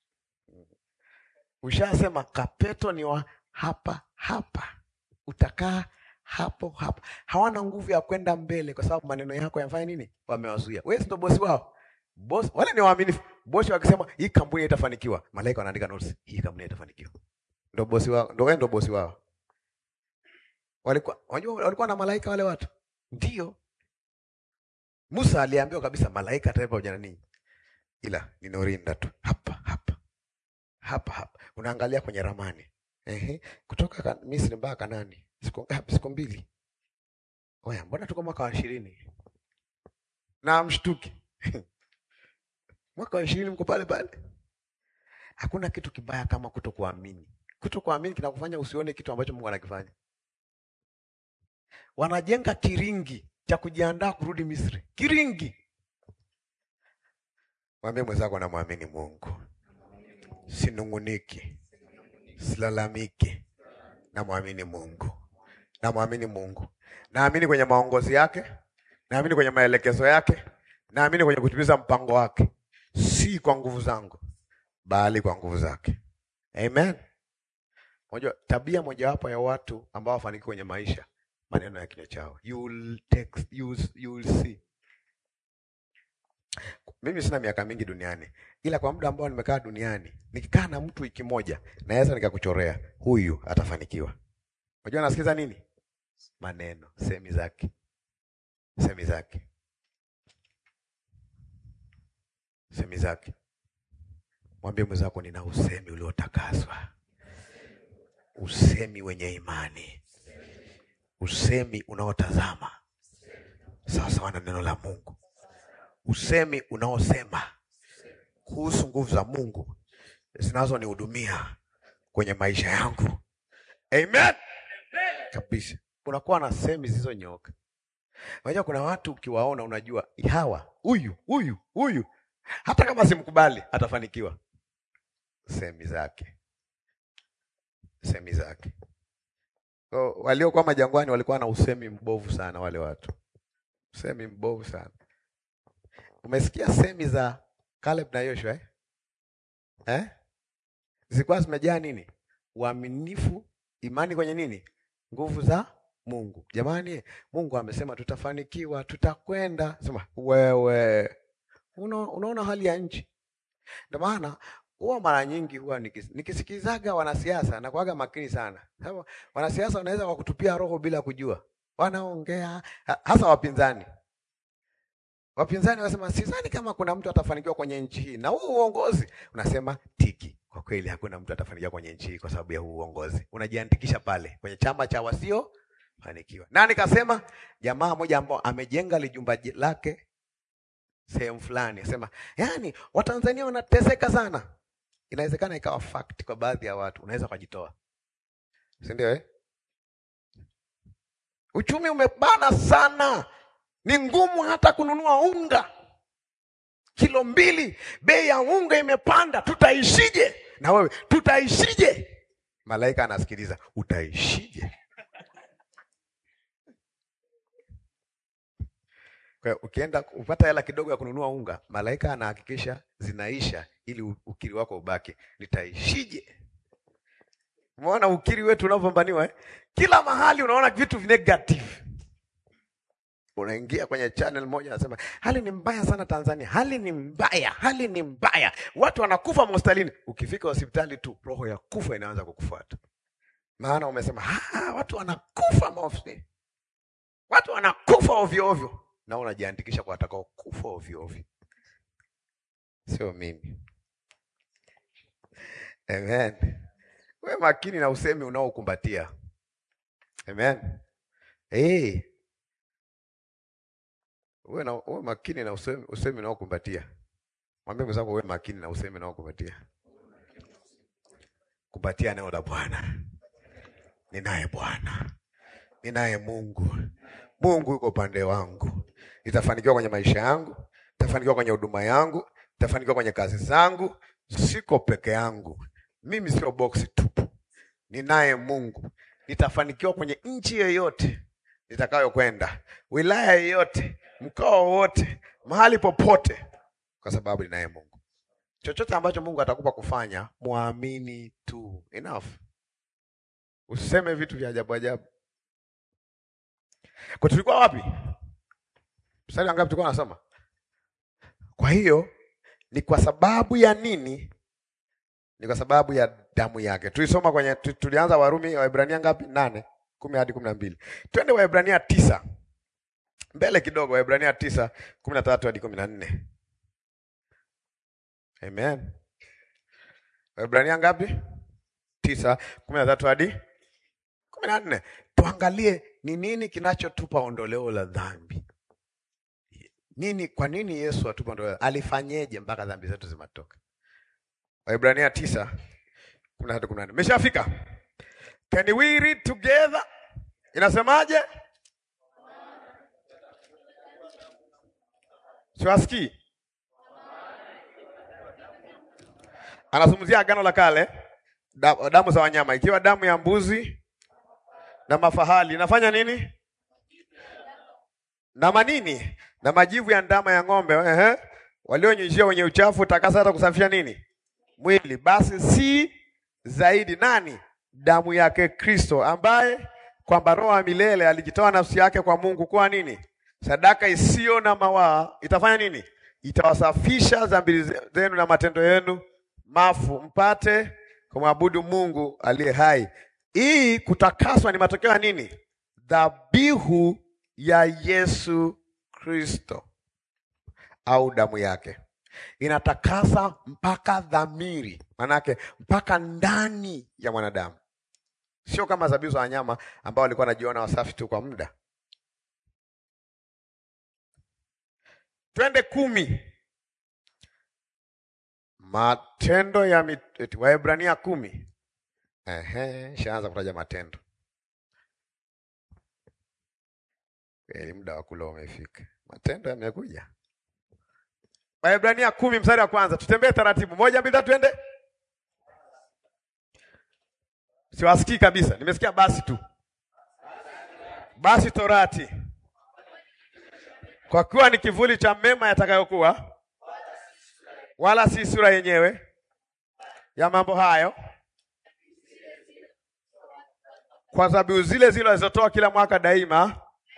Ushasema kapeto ni wa hapa hapa, utakaa hapo hapo. Hawana nguvu ya kwenda mbele, kwa sababu maneno yako yamfanya nini? Wamewazuia. Wewe ndio bosi wao. Boss, wale ni waaminifu. Bosi wakisema hii kampuni haitafanikiwa, malaika wanaandika notes, hii kampuni haitafanikiwa. Ndio bosi wao, ndio wewe ndio bosi wao. Walikuwa unajua walikuwa na malaika wale watu. Ndio. Musa aliambiwa kabisa malaika ataenda pamoja na ninyi. Ila ninorinda tu hapa hapa. Hapa hapa. Unaangalia kwenye ramani. Ehe, kutoka kan, Misri mpaka Kanani. Siku ngapi? Siku mbili. Oya, mbona tuko mwaka wa 20? Na mshtuki. mwaka wa ishirini mko pale pale. Hakuna kitu kibaya kama kutokuamini. Kutokuamini kinakufanya usione kitu ambacho Mungu anakifanya. Wanajenga kiringi cha kujiandaa kurudi Misri, kiringi. Mwambie mwenzako, namwamini Mungu, sinunguniki, silalamiki, namwamini Mungu, namwamini Mungu, naamini kwenye maongozi yake, naamini kwenye maelekezo yake, naamini kwenye kutimiza mpango wake si kwa nguvu zangu bali kwa nguvu zake. Amen. Unajua tabia mojawapo ya watu ambao wafanikiwa kwenye maisha, maneno ya kinywa chao. You will text, you will, you will see. Mimi sina miaka mingi duniani, ila kwa muda ambao nimekaa duniani, nikikaa na mtu wiki moja, naweza nikakuchorea huyu atafanikiwa. Unajua nasikiza nini? Maneno, semi zake, semi zake semi zake. Mwambie mwenzako, nina usemi uliotakaswa, usemi wenye imani, usemi unaotazama sawasawa na neno la Mungu, usemi unaosema kuhusu nguvu za Mungu zinazonihudumia kwenye maisha yangu. Amen kabisa. Unakuwa na semi zilizonyooka. Unajua kuna watu ukiwaona unajua hawa huyu huyu huyu hata kama simkubali atafanikiwa. Semi zake, semi zake. So, waliokuwa majangwani walikuwa na usemi mbovu sana, wale watu, usemi mbovu sana. Umesikia semi za Caleb na Yoshua eh? Eh? Zilikuwa zimejaa nini? Uaminifu, imani kwenye nini? Nguvu za Mungu. Jamani, Mungu amesema tutafanikiwa, tutakwenda. Sema wewe, una, unaona hali ya nchi. Ndio maana huwa mara nyingi huwa nikis, nikisikizaga wanasiasa na kuaga makini sana, sababu wanasiasa wanaweza wakutupia roho bila kujua, wanaongea hasa wapinzani. Wapinzani wanasema sidhani kama kuna mtu atafanikiwa kwenye nchi hii, na huu uongozi unasema tiki. Kwa kweli hakuna mtu atafanikiwa kwenye nchi hii kwa sababu ya huu uongozi. Unajiandikisha pale kwenye chama cha wasio fanikiwa. Nani kasema? Jamaa mmoja ambao amejenga lijumba lake sehemu fulani, asema yani Watanzania wanateseka sana. Inawezekana ikawa fact kwa baadhi ya watu, unaweza ukajitoa, si ndio eh? Uchumi umebana sana, ni ngumu hata kununua unga kilo mbili, bei ya unga imepanda, tutaishije? Na wewe tutaishije? Malaika anasikiliza, utaishije? Kwa ukienda upata hela kidogo ya kununua unga, malaika anahakikisha zinaisha ili ukiri wako ubaki. Nitaishije? Umeona ukiri wetu unavyopambaniwa eh? Kila mahali unaona vitu negative. Unaingia kwenye channel moja anasema hali ni mbaya sana Tanzania, hali ni mbaya, hali ni mbaya, watu wanakufa hospitalini. Ukifika hospitali tu roho ya kufa inaanza kukufuata, maana umesema watu wanakufa maofisini, watu wanakufa ovyo ovyo na unajiandikisha kwa watakao kufa ovyo ovyo. Sio mimi. Amen. We makini na usemi unaokumbatia. Amen. Hey. Uwe, na, uwe makini na usemi, usemi unaokumbatia. Mwambie mwenzako uwe makini na usemi unaokumbatia. Kumbatia neno la Bwana. Ninaye Bwana, ninaye Mungu. Mungu yuko upande wangu. Nitafanikiwa kwenye maisha yangu, nitafanikiwa kwenye huduma yangu, nitafanikiwa kwenye kazi zangu. Siko peke yangu, mimi sio boksi tupu. Ninaye Mungu. Nitafanikiwa kwenye nchi yoyote nitakayokwenda, wilaya yoyote, mkoa wowote, mahali popote, kwa sababu ninaye Mungu. Chochote ambacho Mungu atakupa kufanya, muamini tu. Enough. Usiseme vitu vya ajabu ajabu. Kwa tulikuwa wapi? Mstari wangapi tulikuwa nasoma? Kwa hiyo ni kwa sababu ya nini? Ni kwa sababu ya damu yake. Tulisoma kwenye tulianza Warumi Waebrania ngapi? Nane, kumi hadi kumi na mbili. Twende Waebrania tisa mbele kidogo, Waebrania tisa kumi na tatu hadi kumi na nne. Amen. Waebrania ngapi? Tisa kumi na tatu hadi kumi na nne. Tuangalie ni nini kinachotupa ondoleo la dhambi. Nini, kwa nini Yesu atupa ondoleo? Alifanyeje mpaka dhambi zetu zimatoka? Waebrania tisa kumi na tatu kumi na nne. Meshafika? Can we read together? Inasemaje? Siwasikii. Anazungumzia agano la kale, damu za wanyama, ikiwa damu ya mbuzi na mafahali inafanya nini? Na manini na majivu ya ndama ya ng'ombe, ehe, walionyunyizia wenye uchafu takasa hata kusafisha nini mwili. Basi si zaidi nani? Damu yake Kristo, ambaye kwamba roho wa milele alijitoa nafsi yake kwa Mungu kuwa nini? Sadaka isiyo na mawaa. Itafanya nini? Itawasafisha dhambi zenu na matendo yenu mafu, mpate kumwabudu Mungu aliye hai. Hii kutakaswa ni matokeo ya nini? Dhabihu ya Yesu Kristo au damu yake inatakasa mpaka dhamiri, manake mpaka ndani ya mwanadamu. sio kama dhabihu za wanyama ambao walikuwa wanajiona wasafi tu kwa muda. Twende kumi. Matendo ya mit... Waebrania kumi. Ehe, shaanza kutaja matendo. Kweli muda wa kula umefika. Matendo yamekuja. Waebrania kumi mstari wa kwanza. Tutembee taratibu. Moja, mbili, tatu, twende. Siwasikii kabisa. Nimesikia basi tu. Basi torati kwa kuwa ni kivuli cha mema yatakayokuwa, wala si sura yenyewe ya mambo hayo, kwa dhabihu zile zile walizotoa kila mwaka daima,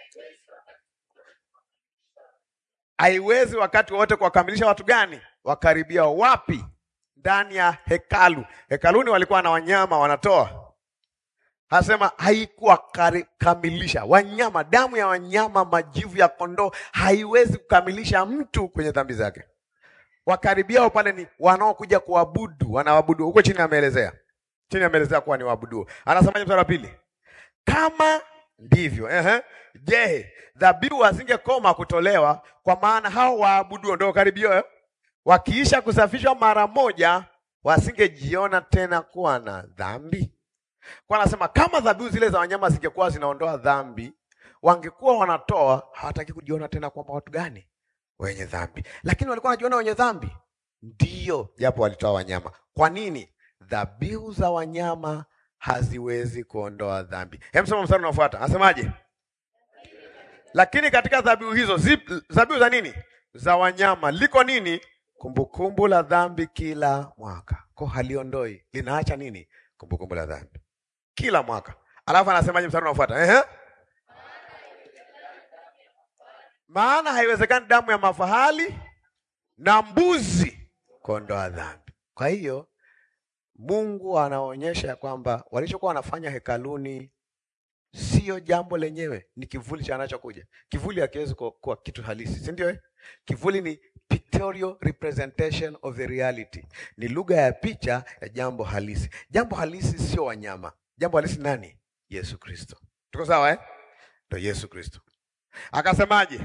haiwezi wakati wote kuwakamilisha watu gani? Wakaribia wapi? Ndani ya hekalu. Hekaluni walikuwa na wanyama wanatoa Anasema haikuwa kamilisha wanyama, damu ya wanyama, majivu ya kondoo haiwezi kukamilisha mtu kwenye dhambi zake. Wakaribiao pale ni wanaokuja kuabudu, wanaabudu huko chini. Ameelezea chini, ameelezea kuwa ni waabudu. Anasemaje mstari wa pili? Kama ndivyo, ehe, je, dhabihu hazingekoma kutolewa? Kwa maana hao waabudu ndio karibio, wakiisha kusafishwa mara moja, wasingejiona tena kuwa na dhambi. Kwa anasema kama dhabihu zile za wanyama zingekuwa zinaondoa dhambi, wangekuwa wanatoa, hawataki kujiona tena kwamba watu gani wenye dhambi, lakini walikuwa wanajiona wenye dhambi ndiyo, japo walitoa wanyama. Kwa nini? Dhabihu za wanyama haziwezi kuondoa dhambi. Hem, soma mstari unaofuata, anasemaje? Lakini katika dhabihu hizo, dhabihu za nini? Za wanyama, liko nini? Kumbukumbu la dhambi kila mwaka. Kwa haliondoi, linaacha nini? Kumbukumbu la dhambi kila mwaka. Alafu anasemaje mstari unaofuata? Ehe, maana haiwezekani damu ya mafahali na mbuzi kuondoa dhambi. Kwa hiyo Mungu anaonyesha ya kwamba walichokuwa wanafanya hekaluni sio jambo lenyewe, ni kivuli cha anachokuja. Kivuli hakiwezi kuwa kitu halisi, si ndio? Kivuli ni pictorial representation of the reality, ni lugha ya picha ya jambo halisi. Jambo halisi sio wanyama. Jambo halisi nani? Yesu Kristo. Tuko sawa eh? Ndio Yesu Kristo. Akasemaje?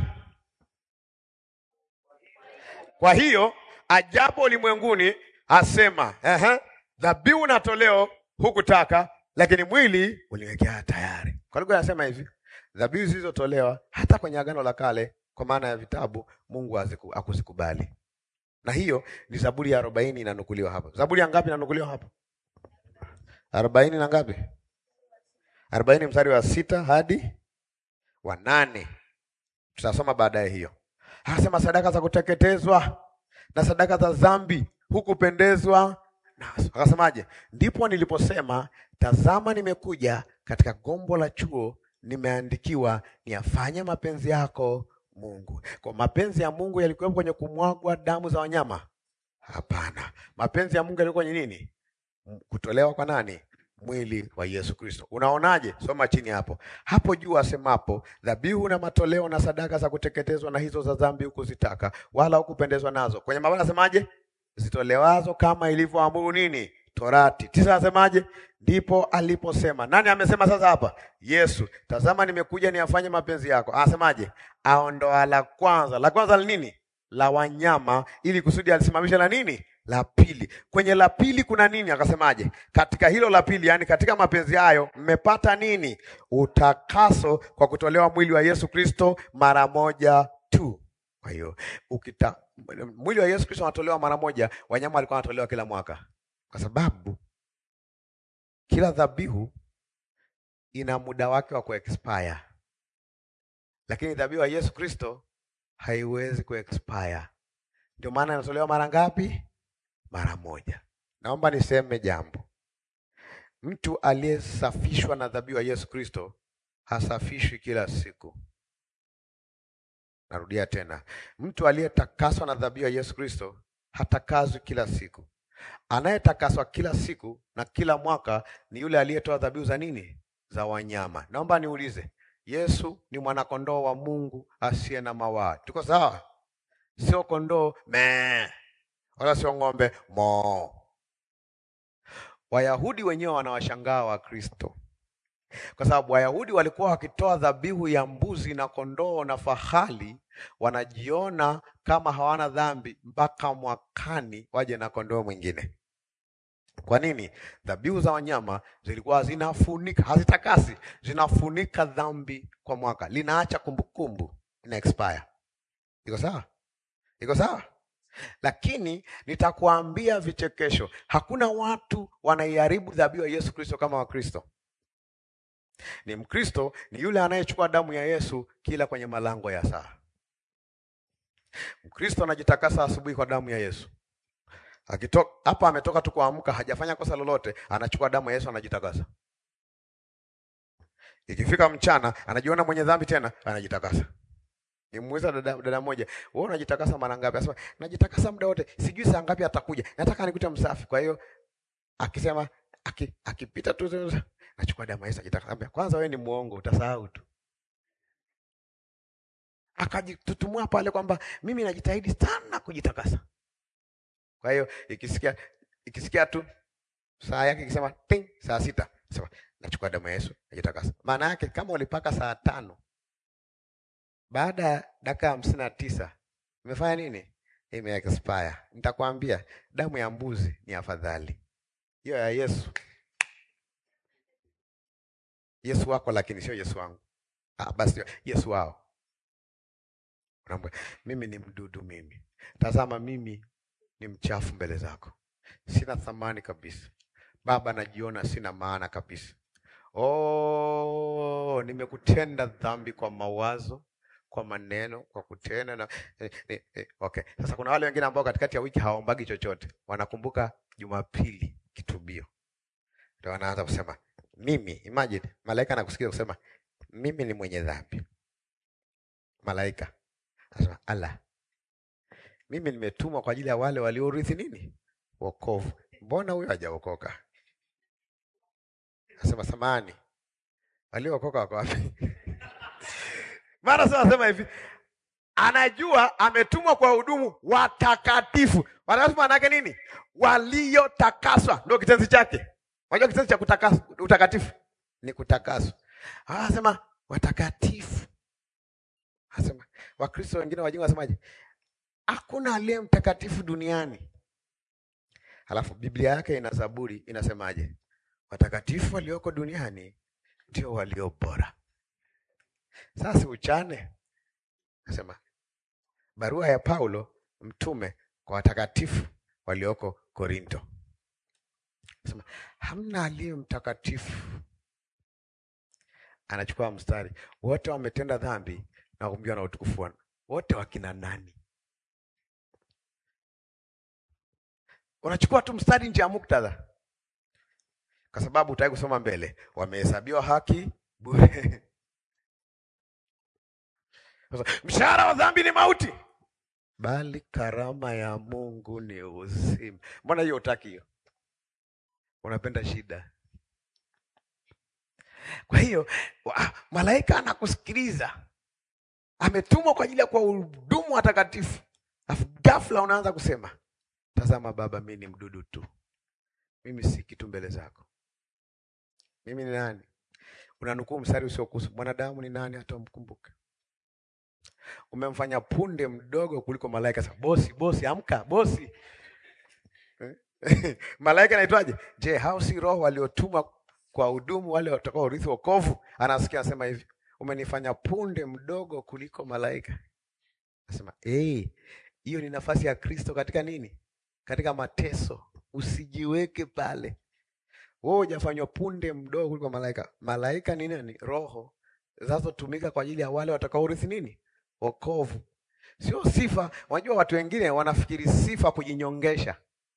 Kwa hiyo ajabu ulimwenguni asema, ehe, dhabihu na toleo hukutaka, lakini mwili uliwekea tayari. Kwa lugha anasema hivi, dhabihu zilizotolewa hata kwenye Agano la Kale kwa maana ya vitabu, Mungu hakuzikubali. Na hiyo ni Zaburi ya arobaini inanukuliwa hapa. Zaburi ya ngapi inanukuliwa hapa? arobaini na ngapi? arobaini mstari wa sita hadi wa nane. Tutasoma baadaye hiyo. Anasema sadaka za kuteketezwa na sadaka za dhambi hukupendezwa nazo. Akasemaje? Ndipo niliposema, tazama, nimekuja katika gombo la chuo, nimeandikiwa niyafanye mapenzi yako Mungu. Kwa mapenzi ya Mungu yalikuwepo kwenye kumwagwa damu za wanyama? Hapana. Mapenzi ya Mungu yalikuwa kwenye nini? Kutolewa kwa nani? Mwili wa Yesu Kristo. Unaonaje? Soma chini hapo. Hapo juu asemapo, dhabihu na matoleo na sadaka za kuteketezwa na hizo za dhambi hukuzitaka, wala hukupendezwa nazo. Kwenye mabana asemaje? Zitolewazo kama ilivyoamuru nini? Torati. Tisa asemaje? Ndipo aliposema. Nani amesema sasa hapa? Yesu. Tazama nimekuja niyafanye mapenzi yako. Anasemaje? Aondoa la kwanza. La kwanza ni nini? La wanyama, ili kusudi alisimamisha la nini? La pili. Kwenye la pili kuna nini? Akasemaje? Katika hilo la pili, yani katika mapenzi hayo mmepata nini? Utakaso kwa kutolewa mwili wa Yesu Kristo mara moja tu. Kwa hiyo ukita mwili wa Yesu Kristo unatolewa mara moja, wanyama walikuwa wanatolewa kila mwaka, kwa sababu kila dhabihu ina muda wake wa kuexpire, lakini dhabihu ya Yesu Kristo haiwezi kuexpire. Ndio maana inatolewa mara ngapi? Mara moja. Naomba niseme jambo, mtu aliyesafishwa na dhabihu ya Yesu Kristo hasafishwi kila siku. Narudia tena, mtu aliyetakaswa na dhabihu ya Yesu Kristo hatakazwi kila siku. Anayetakaswa kila siku na kila mwaka ni yule aliyetoa dhabihu za nini? Za wanyama. Naomba niulize, Yesu ni mwanakondoo wa Mungu asiye na mawaa. Tuko sawa? Sio kondoo me, wala sio ng'ombe mo. Wayahudi wenyewe wanawashangaa Wakristo kwa sababu Wayahudi walikuwa wakitoa dhabihu ya mbuzi na kondoo na fahali, wanajiona kama hawana dhambi mpaka mwakani waje na kondoo mwingine. Kwa nini? Dhabihu za wanyama zilikuwa zinafunika, hazitakasi, zinafunika dhambi kwa mwaka, linaacha kumbukumbu, ina expire. Iko sawa? Iko sawa? Lakini nitakuambia vichekesho, hakuna watu wanaiharibu dhabihu ya Yesu Kristo kama Wakristo. Ni Mkristo ni yule anayechukua damu ya Yesu kila kwenye malango ya saa. Mkristo anajitakasa asubuhi kwa damu ya Yesu. Akitoka hapa, ametoka tu kuamka, hajafanya kosa lolote, anachukua damu ya Yesu, anajitakasa. Ikifika mchana, anajiona mwenye dhambi tena, anajitakasa. Nimuuliza dada, dada moja, wewe unajitakasa mara ngapi? Anasema najitakasa muda wote, sijui saa ngapi atakuja, nataka nikute msafi. Kwa hiyo akisema aki, akipita tu nachukua damu ya Yesu ajitakasa. Kwanza wewe ni muongo, utasahau tu. Akajitutumua pale kwamba mimi najitahidi sana kujitakasa. Kwa hiyo ikisikia ikisikia tu saa yake ikisema ting, saa sita sema nachukua damu ya Yesu najitakasa. Maana yake kama ulipaka saa tano baada ya dakika hamsini na tisa imefanya nini? Ime expire. Nitakwambia damu ya mbuzi ni afadhali hiyo ya Yesu. Yesu wako, lakini sio Yesu wangu. Ah, basi Yesu wao. Unaambia mimi ni mdudu, mimi tazama, mimi ni mchafu mbele zako, sina thamani kabisa. Baba, najiona sina maana kabisa. Oh, nimekutenda dhambi kwa mawazo, kwa maneno, kwa kutenda na eh, eh, eh. Okay, sasa kuna wale wengine ambao katikati ya wiki hawaombagi chochote, wanakumbuka Jumapili kitubio, ndio wanaanza kusema mimi. Imagine malaika anakusikia kusema mimi ni mwenye dhambi. Malaika anasema ala mimi nimetumwa kwa ajili ya wale waliorithi nini? Wokovu. Mbona huyo hajaokoka? Nasema samani, waliookoka wako wapi? Mara sasa nasema hivi, anajua ametumwa kwa hudumu watakatifu. Watakatifu maana yake nini? Waliotakaswa, ndio kitenzi chake. Unajua kitenzi cha kutakaswa, utakatifu ni kutakaswa. Anasema watakatifu. Anasema Wakristo wengine wajinga wasemaje? Hakuna aliye mtakatifu duniani. Halafu Biblia yake ina Zaburi inasemaje? Watakatifu walioko duniani ndio walio bora. Sasa uchane, nasema barua ya Paulo mtume kwa watakatifu walioko Korinto, nasema hamna aliye mtakatifu. Anachukua mstari, wote wametenda dhambi na kupungukiwa na utukufu wa wote. Wakina nani? Unachukua tu mstari nje ya muktadha, kwa sababu utaki kusoma mbele. Wamehesabiwa haki bure. Mshahara wa dhambi ni mauti, bali karama ya Mungu ni uzima. Mbona hiyo utaki hiyo? Unapenda shida. Kwa hiyo malaika anakusikiliza, ametumwa kwa ajili ya kuwahudumu watakatifu, afu ghafla unaanza kusema Tazama Baba, mimi ni mdudu tu, mimi si kitu mbele zako. Mimi ni nani? Unanukuu mstari usiokuhusu. Mwanadamu ni nani hata umkumbuke? Umemfanya punde mdogo kuliko malaika. Sasa bosi, bosi, amka bosi. malaika anaitwaje? Je, hao si roho waliotumwa kwa hudumu wale watakao urithi wokovu? Anasikia anasema hivi, umenifanya punde mdogo kuliko malaika. Anasema eh, hiyo ni nafasi ya Kristo katika nini? Katika mateso. Usijiweke pale, wewe hujafanywa punde mdogo kuliko malaika. Malaika ni nini? Roho zinazotumika kwa ajili ya wale watakaorithi nini? Wokovu, sio sifa. Unajua watu wengine wanafikiri sifa kujinyongesha.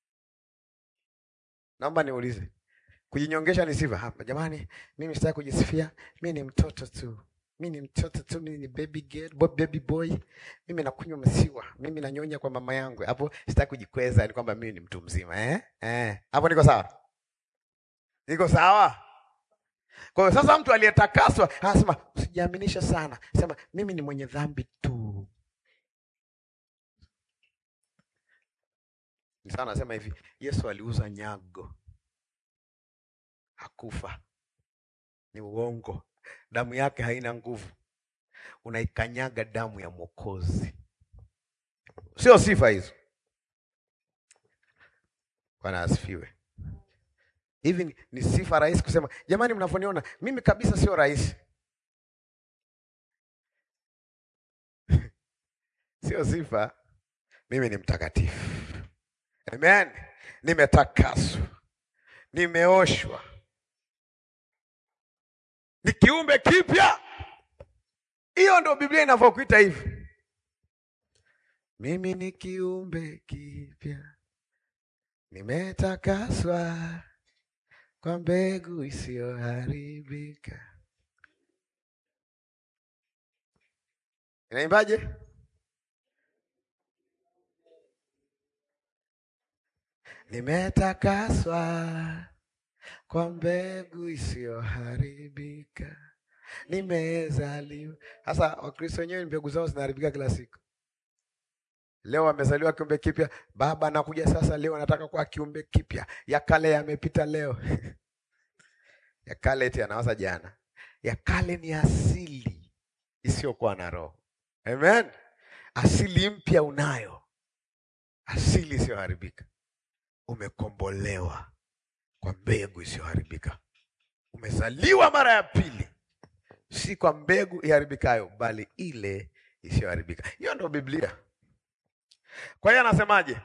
Naomba niulize, kujinyongesha ni sifa? Hapa jamani, mimi sitaki kujisifia, mimi ni mtoto tu mimi ni mtoto tu, mimi ni baby girl, baby boy, mimi nakunywa maziwa, mimi nanyonya kwa mama yangu. Hapo sitaki kujikweza, ni kwamba mimi ni mtu mzima eh? Eh, hapo niko sawa, niko sawa. Kwa hiyo sasa, mtu aliyetakaswa anasema usijiaminishe sana, sema mimi ni mwenye dhambi tu. Ni sana, nasema hivi, Yesu aliuza nyago, hakufa Ni uongo. Damu yake haina nguvu, unaikanyaga damu ya Mwokozi, sio sifa hizo. Bwana asifiwe. Hivi ni- ni sifa rahisi kusema jamani, mnavyoniona mimi kabisa sio rahisi, sio sifa. Mimi ni mtakatifu, amen. Nimetakaswa, nimeoshwa, ni kiumbe kipya. Hiyo ndo Biblia inavyokuita hivi, mimi ni kiumbe kipya, nimetakaswa kwa mbegu isiyoharibika. Inaimbaje? Nimetakaswa kwa mbegu isiyoharibika, nimezaliwa. Sasa Wakristo wenyewe mbegu zao zinaharibika kila siku. Leo amezaliwa kiumbe kipya, baba anakuja sasa, leo anataka kuwa kiumbe kipya, ya kale yamepita leo ya kale eti anawaza jana. Ya kale ni asili isiyokuwa na roho. Amen. Asili mpya unayo, asili isiyoharibika. Umekombolewa kwa mbegu isiyoharibika. Umezaliwa mara ya pili, si kwa mbegu iharibikayo, bali ile isiyoharibika. Hiyo ndo Biblia. Kwa hiyo anasemaje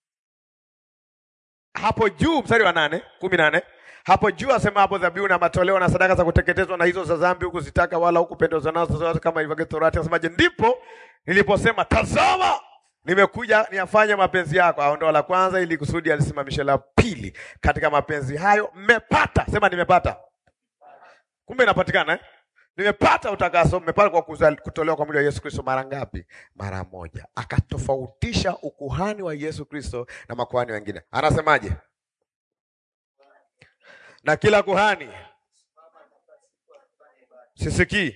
hapo juu, mstari wa nane kumi nane hapo juu asema hapo dhabihu na matoleo na sadaka za kuteketezwa na hizo za dhambi hukuzitaka wala hukupendezwa nazo zote kama ilivyoagiza Torati. Asemaje? Ndipo niliposema tazama, nimekuja niyafanye mapenzi yako. Aondoa la kwanza ili kusudi alisimamishe la pili. Katika mapenzi hayo mmepata, sema nimepata. Kumbe inapatikana eh? Nimepata utakaso, mmepata kwa kuzali- kutolewa kwa mwili wa Yesu Kristo mara ngapi? Mara moja. Akatofautisha ukuhani wa Yesu Kristo na makuhani wengine. Anasemaje? Na kila kuhani sisikii.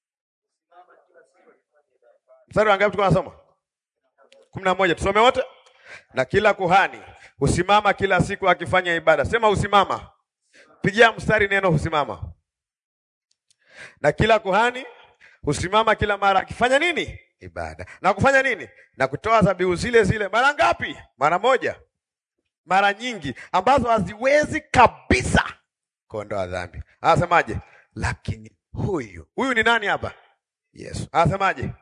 Mstari wa ngapi tulikuwa tunasoma? kumi na moja. Tusome wote. Na kila kuhani husimama kila siku akifanya ibada. Sema husimama. Pigia mstari neno husimama. Na kila kuhani husimama kila mara akifanya nini? Ibada. Na kufanya nini? Na kutoa dhabihu zile zile mara ngapi? Mara moja. Mara nyingi ambazo haziwezi kabisa kuondoa dhambi. Anasemaje? Lakini huyu huyu ni nani hapa? Yesu. Anasemaje?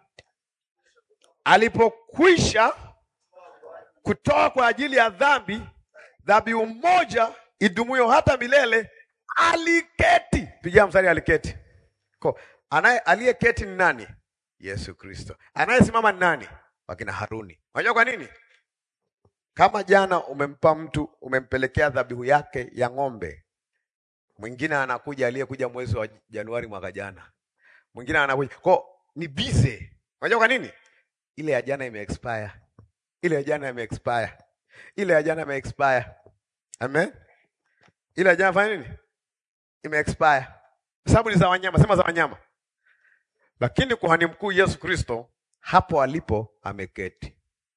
Alipokwisha kutoa kwa ajili ya dhambi dhabihu moja idumuyo hata milele, aliketi. Pigia mstari, aliketi. Ko, anaye aliyeketi ni nani? Yesu Kristo. Anayesimama ni nani? Wakina Haruni. Unajua kwa nini? Kama jana umempa mtu, umempelekea dhabihu yake ya ng'ombe, mwingine anakuja, aliyekuja mwezi wa Januari mwaka jana, mwingine anakuja ko ni bize. Unajua kwa nini? Ile ya jana ime expire, ile ya jana ime expire, ile ya jana ime expire. Amen. Ile ya jana fanya nini? Ime expire, sababu ni za wanyama, sema za wanyama. Lakini kuhani mkuu Yesu Kristo hapo alipo ameketi.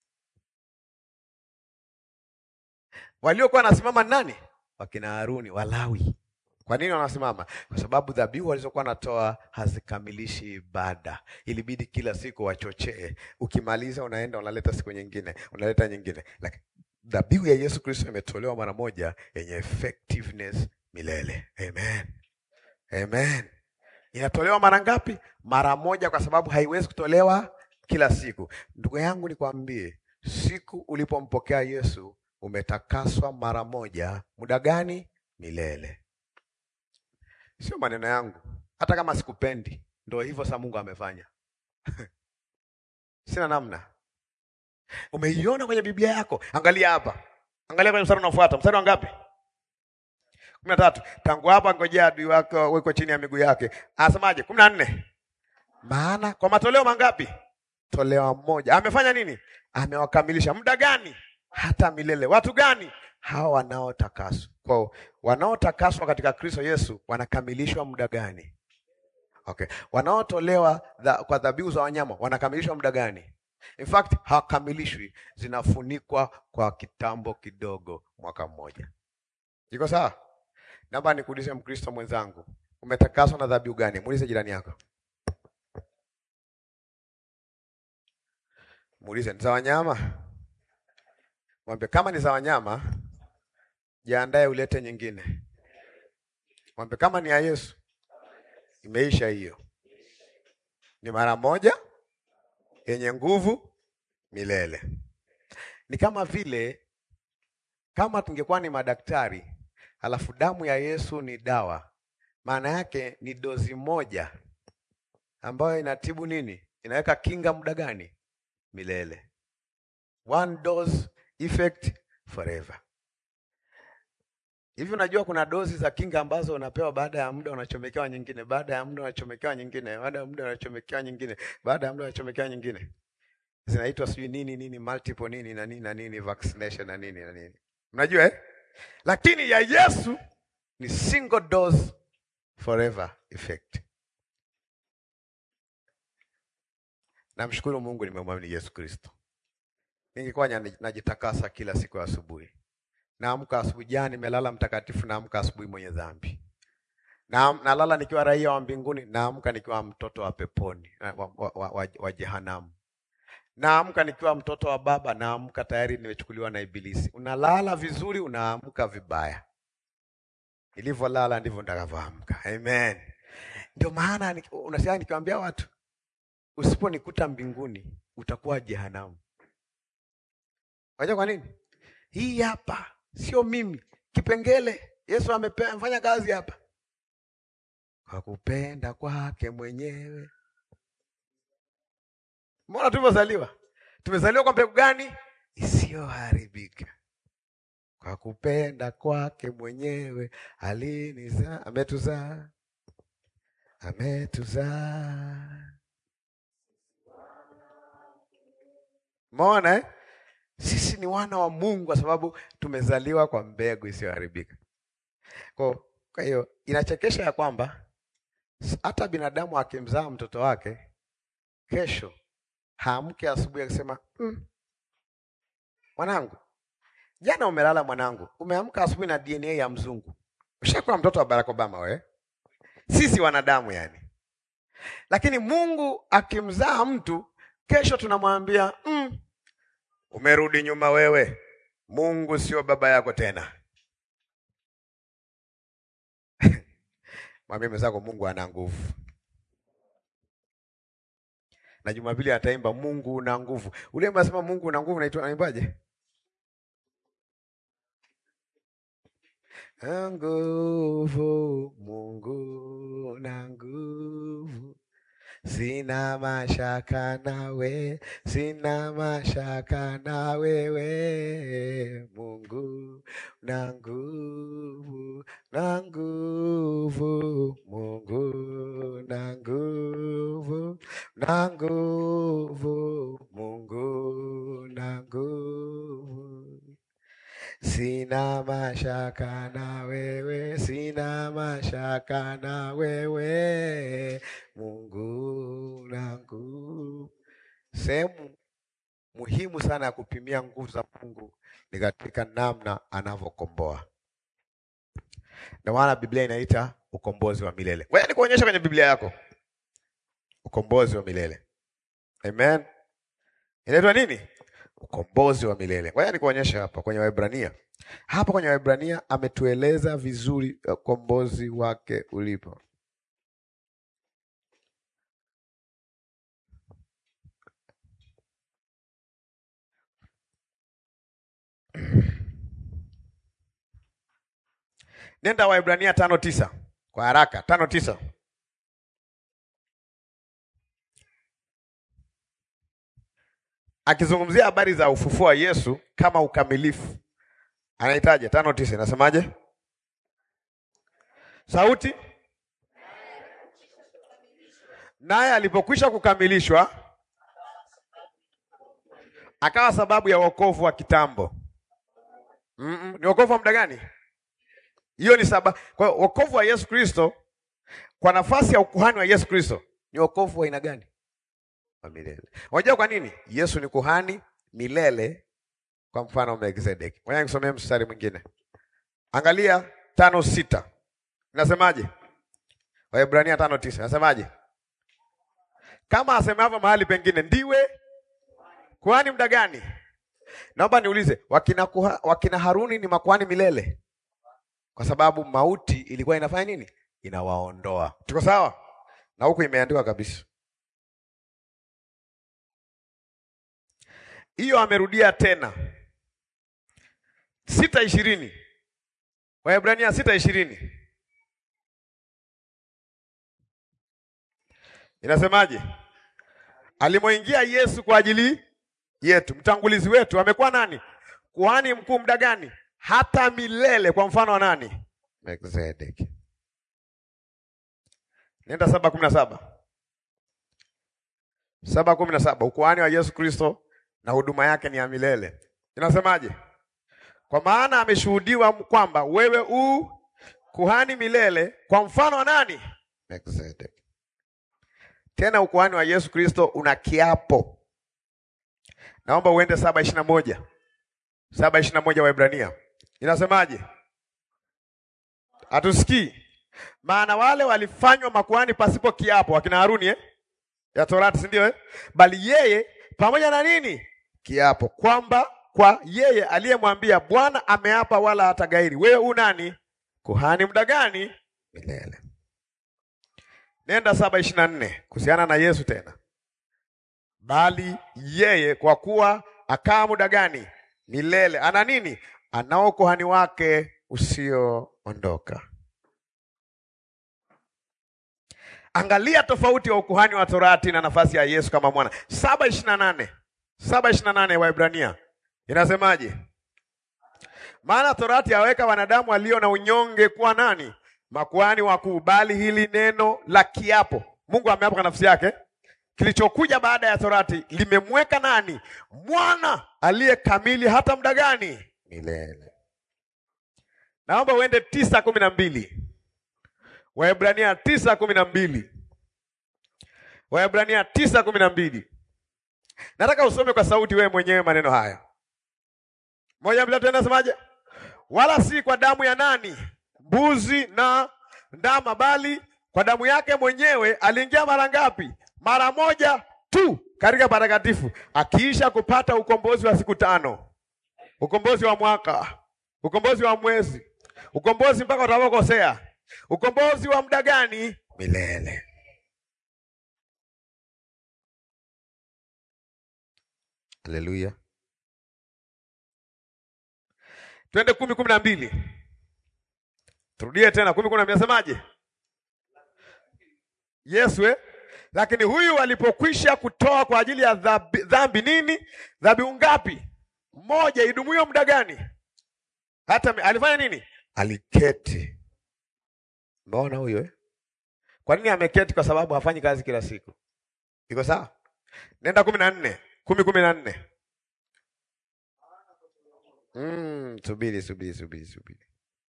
Waliokuwa wanasimama ni nani? Wakina Haruni, Walawi. Kwa nini wanasimama? Kwa sababu dhabihu walizokuwa wanatoa hazikamilishi ibada. Ilibidi kila siku wachochee. Ukimaliza unaenda unaleta siku nyingine, unaleta nyingine. Lakini dhabihu ya Yesu Kristo imetolewa mara moja yenye effectiveness milele. Amen. Amen. Inatolewa mara ngapi? Mara moja, kwa sababu haiwezi kutolewa kila siku. Ndugu yangu, nikwambie, siku ulipompokea Yesu umetakaswa mara moja. Muda gani? Milele. Sio maneno yangu, hata kama sikupendi, ndio hivyo. Sasa Mungu amefanya sina namna. Umeiona kwenye Biblia yako? Angalia hapa, angalia kwenye mstari unaofuata. Mstari wa ngapi? kumi na tatu. Tangu hapa ngojea adui wako weko chini ya miguu yake. Anasemaje? kumi na nne. Maana kwa matoleo mangapi? Toleo moja. Amefanya nini? Amewakamilisha. Muda gani? Hata milele. Watu gani? Hawa wanaotakaswa. Kwa wanaotakaswa katika Kristo Yesu wanakamilishwa muda gani? Okay. Wanaotolewa dha, kwa dhabihu za wanyama wanakamilishwa muda gani? In fact, hawakamilishwi, zinafunikwa kwa kitambo kidogo, mwaka mmoja. Iko sawa? Naomba nikuulize Mkristo mwenzangu, Umetakaswa na dhabihu gani? Muulize jirani yako, muulize, ni za wanyama? Mwambie kama ni za wanyama, jiandae ulete nyingine. Mwambie kama ni ya Yesu, imeisha hiyo, ni mara moja yenye nguvu milele. Ni kama vile kama tungekuwa ni madaktari alafu damu ya Yesu ni dawa, maana yake ni dozi moja ambayo inatibu nini? Inaweka kinga muda gani? Milele. One dose effect forever. Hivi unajua kuna dozi za kinga ambazo unapewa baada ya muda unachomekewa nyingine, baada ya muda unachomekewa nyingine, baada ya muda unachomekewa nyingine, baada ya muda unachomekewa nyingine. Zinaitwa sijui nini nini multiple nini na nini na nini vaccination na nini na nini. Mnajua eh? Lakini ya Yesu ni single dose forever effect. Namshukuru Mungu nimemwamini Yesu Kristo. Ningekuwa najitakasa kila siku ya asubuhi. Naamka asubuhi, jana nimelala mtakatifu, naamka asubuhi mwenye dhambi. Na nalala nikiwa raia wa mbinguni, naamka nikiwa mtoto wa peponi, wa, wa, wa, wa, wa jehanamu. Naamka nikiwa mtoto wa baba, naamka tayari nimechukuliwa na Ibilisi. Unalala vizuri, unaamka vibaya. Nilivyolala ndivyo nitakavyoamka. Amen. Ndio maana unasikia nikiwaambia watu, usiponikuta mbinguni utakuwa jehanamu. Unajua kwa nini? Hii hapa sio mimi, kipengele Yesu amefanya kazi hapa kwa kupenda kwake mwenyewe. Mbona tulivyozaliwa, tumezaliwa kwa mbegu gani? Isiyoharibika, kwa kupenda kwake mwenyewe alinizaa, ametuzaa, ametuzaa. Umeona eh? Sisi ni wana wa Mungu kwa sababu tumezaliwa kwa mbegu isiyoharibika. Kwa kwa hiyo inachekesha ya kwamba hata binadamu akimzaa mtoto wake, kesho haamke asubuhi akisema mm, mwanangu, jana umelala mwanangu, umeamka asubuhi na DNA ya mzungu. Ushakuwa mtoto wa Barack Obama wewe. Sisi wanadamu yani. Lakini Mungu akimzaa mtu, kesho tunamwambia mm, umerudi nyuma wewe. Mungu sio baba yako tena. Mwambie mwenzako Mungu ana nguvu. Na Jumapili ataimba Mungu una nguvu. Ule anasema Mungu una nguvu naitwa naimbaje? Nguvu, Mungu na nguvu. Sina mashaka nawe, sina mashaka na wewe. Mungu na nguvu, na nguvu, Mungu na nguvu, na nguvu, Mungu na nguvu. Sina mashaka na wewe, sina mashaka na wewe, Mungu na nguvu. Sehemu muhimu sana ya kupimia nguvu za Mungu ni katika namna anavyokomboa. Ndio maana Biblia inaita ukombozi wa milele. Wewe ni kuonyesha kwenye Biblia yako ukombozi wa milele. Amen. Inaitwa nini? Ukombozi wa milele. Ngoja nikuonyesha hapa kwenye Waebrania. Hapa kwenye Waebrania ametueleza vizuri ukombozi wake ulipo. Nenda Waebrania tano tisa kwa haraka, tano tisa. Akizungumzia habari za ufufuo wa Yesu kama ukamilifu, anahitaji tano tisa, inasemaje? Sauti naye alipokwisha kukamilishwa, akawa sababu ya wokovu wa kitambo. Mm -mm. Ni wokovu wa muda gani? Hiyo ni sababu. Kwa hiyo wokovu wa Yesu Kristo kwa nafasi ya ukuhani wa Yesu Kristo ni wokovu wa aina gani? Wa milele. Unajua kwa nini? Yesu ni kuhani milele kwa mfano wa Melkizedeki. Ngoja nikusomee mstari mwingine. Angalia tano sita. Inasemaje? Waebrania tano tisa nasemaje? Kama asemavyo mahali pengine, ndiwe kuhani muda gani? Naomba niulize, wakina, kuha, wakina Haruni ni makuhani milele, kwa sababu mauti ilikuwa inafanya nini? Inawaondoa. Tuko sawa? Na huku imeandikwa kabisa hiyo, amerudia tena sita ishirini Waebrania sita ishirini inasemaje? Alimoingia Yesu kwa ajili yetu, mtangulizi wetu, amekuwa nani? Kuhani mkuu muda gani? Hata milele, kwa mfano wa nani? Melkizedeki. Nenda saba kumi na saba saba kumi na saba ukuhani wa Yesu Kristo na huduma yake ni ya milele. Inasemaje? Kwa maana ameshuhudiwa kwamba wewe u kuhani milele kwa mfano wa nani? Melkizedeki. Tena ukuhani wa Yesu Kristo una kiapo. Naomba uende saba ishirini na moja saba ishirini na moja Waebrania inasemaje? Hatusikii. Maana wale walifanywa makuhani pasipo kiapo, akina Haruni eh? ya Torati, si ndio eh? Bali yeye pamoja na nini? Kiapo, kwamba kwa yeye aliyemwambia Bwana ameapa wala hatagairi. Wewe u nani? Kuhani muda gani? Milele. Nenda saba ishirini na nne kuhusiana na Yesu tena, bali yeye kwa kuwa akaa muda gani? Milele. Ana nini? Anao ukuhani wake usioondoka. Angalia tofauti ya ukuhani wa Torati na nafasi ya Yesu kama mwana. saba ishirini na nane saba ishirini na nane Waebrania inasemaje? Maana Torati yaweka wanadamu walio na unyonge kuwa nani? Makuhani wakuu, bali hili neno la kiapo, Mungu ameapa kwa nafsi yake, kilichokuja baada ya Torati limemweka nani? Mwana aliye kamili hata muda gani? Milele. Naomba uende tisa kumi na mbili Waebrania tisa kumi na mbili Waebrania tisa kumi na mbili Nataka usome kwa sauti wewe mwenyewe maneno haya. Moja mbili tatu, nasemaje? Wala si kwa damu ya nani? Mbuzi na ndama, bali kwa damu yake mwenyewe aliingia mara ngapi? Mara moja tu katika patakatifu, akiisha kupata ukombozi wa siku tano, ukombozi wa mwaka, ukombozi wa mwezi, ukombozi mpaka utakapokosea, ukombozi wa muda gani? Milele. Haleluya. Twende kumi kumi na mbili. Turudie tena kumi kumi na mbili, nasemaje? Yesu eh? Lakini huyu alipokwisha kutoa kwa ajili ya dhambi, dhambi nini? Dhabihu ngapi? Moja idumuyo muda gani? Hata alifanya nini? Aliketi. Umeona huyo eh? Kwa nini ameketi? Kwa sababu hafanyi kazi kila siku. Iko sawa? Nenda kumi na nne kumi kumi na nne. Mm, subiri subiri subiri subiri,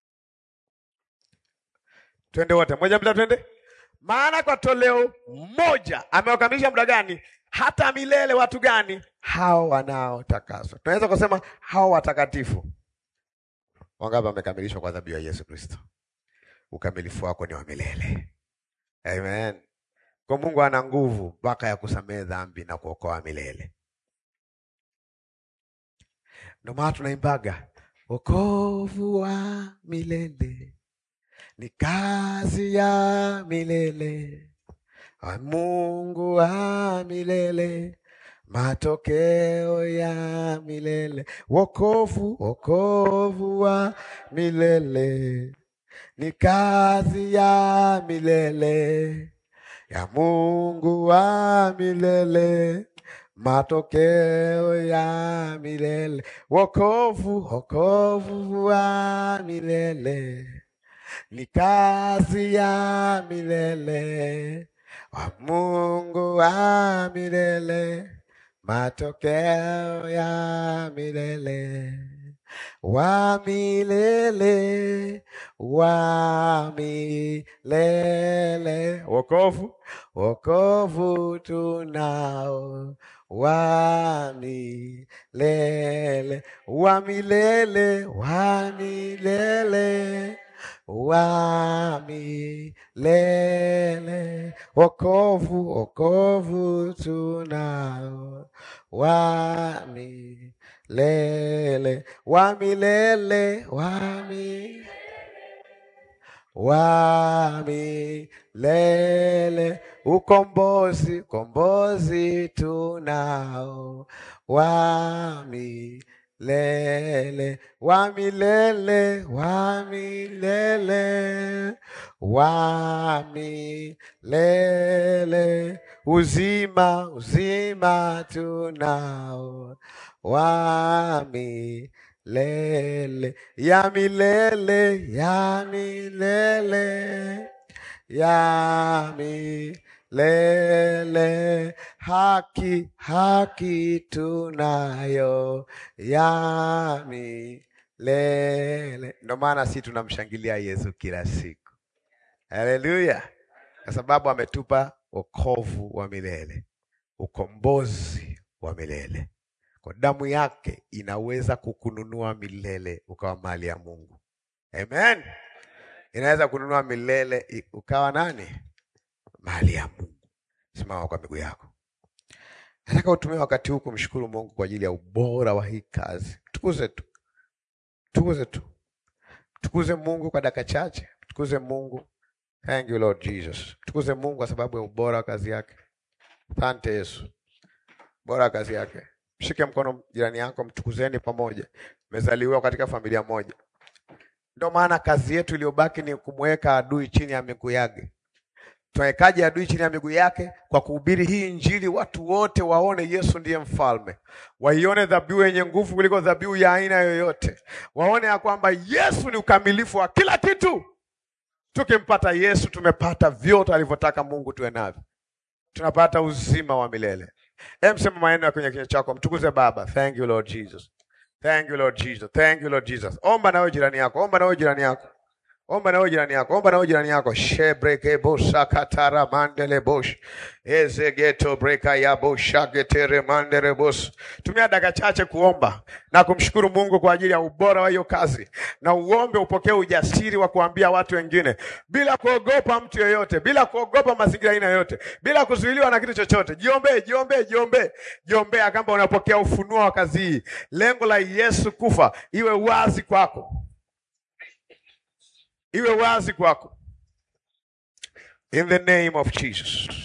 twende wote moja bila, twende. Maana kwa toleo moja amewakamilisha muda gani? Hata milele. Watu gani? Hao wanaotakaswa. Tunaweza kusema hao watakatifu. Wangapi wamekamilishwa kwa dhabihu ya Yesu Kristo? Ukamilifu wako ni wa milele. Amen. Kwa Mungu ana nguvu mpaka ya kusamehe dhambi na kuokoa milele. Ndio maana tunaimbaga wokovu wa milele ni kazi ya milele wa Mungu wa milele, matokeo ya milele. Wokovu, wokovu wa milele ni kazi ya milele ya Mungu wa milele matokeo ya milele. Wokovu, wokovu wa milele ni kazi ya milele wa Mungu wa milele, matokeo ya milele wa milele wa milele. Wokovu, wokovu tunao wa milele wa milele wa milele wa milele, wokovu, wokovu tunao wa milele, wa milele, wa milele wa milele, ukombozi, ukombozi tunao wa milele, wa milele, wa milele, wa milele, uzima, uzima tunao wa milele, ya milele, ya milele, ya milele, haki, haki tunayo ya milele. Ndio maana si tunamshangilia Yesu kila siku, haleluya, kwa sababu ametupa wokovu wa milele, ukombozi wa milele. Kwa damu yake inaweza kukununua milele ukawa mali ya Mungu. Amen. Inaweza kununua milele i- ukawa nani? Mali ya Mungu. Simama kwa miguu yako. Nataka utumie wakati huu kumshukuru Mungu kwa ajili ya ubora wa hii kazi. Tukuze tu, tukuze tu, tukuze Mungu kwa dakika chache. Tukuze Mungu. Thank you Lord Jesus. Tukuze Mungu kwa sababu ya ubora wa kazi yake. Asante Yesu, bora wa kazi yake. Mshike mkono jirani yako, mtukuzeni pamoja. Mmezaliwa katika familia moja. Ndio maana kazi yetu iliyobaki ni kumweka adui chini ya miguu yake. Tunawekaje adui chini ya miguu yake? Kwa kuhubiri hii Injili, watu wote waone Yesu ndiye mfalme, waione dhabihu yenye nguvu kuliko dhabihu ya aina yoyote, waone ya kwamba Yesu ni ukamilifu wa kila kitu. Tukimpata Yesu, tumepata vyote alivyotaka Mungu tuwe navyo, tunapata uzima wa milele. Hem, sema maneno ya kwenye kinywa chako, mtukuze Baba. Thank you Lord Jesus. Thank you Lord Jesus. Thank you Lord Jesus. Omba nawe jirani yako, omba nawe jirani yako. Omba nawe jirani yako, omba nawe jirani yako. Shebreke bosha katara mandele bosh. Eze geto breka ya bosha getere mandele bosh. Tumia dakika chache kuomba na kumshukuru Mungu kwa ajili ya ubora wa hiyo kazi, na uombe upokee ujasiri wa kuambia watu wengine bila kuogopa mtu yeyote, bila kuogopa mazingira aina yoyote, bila kuzuiliwa na kitu chochote. Jiombee, jiombee, jiombee, jiombea kama unapokea ufunuo wa kazi hii. Lengo la Yesu kufa iwe wazi kwako iwe wazi kwako in the name of Jesus.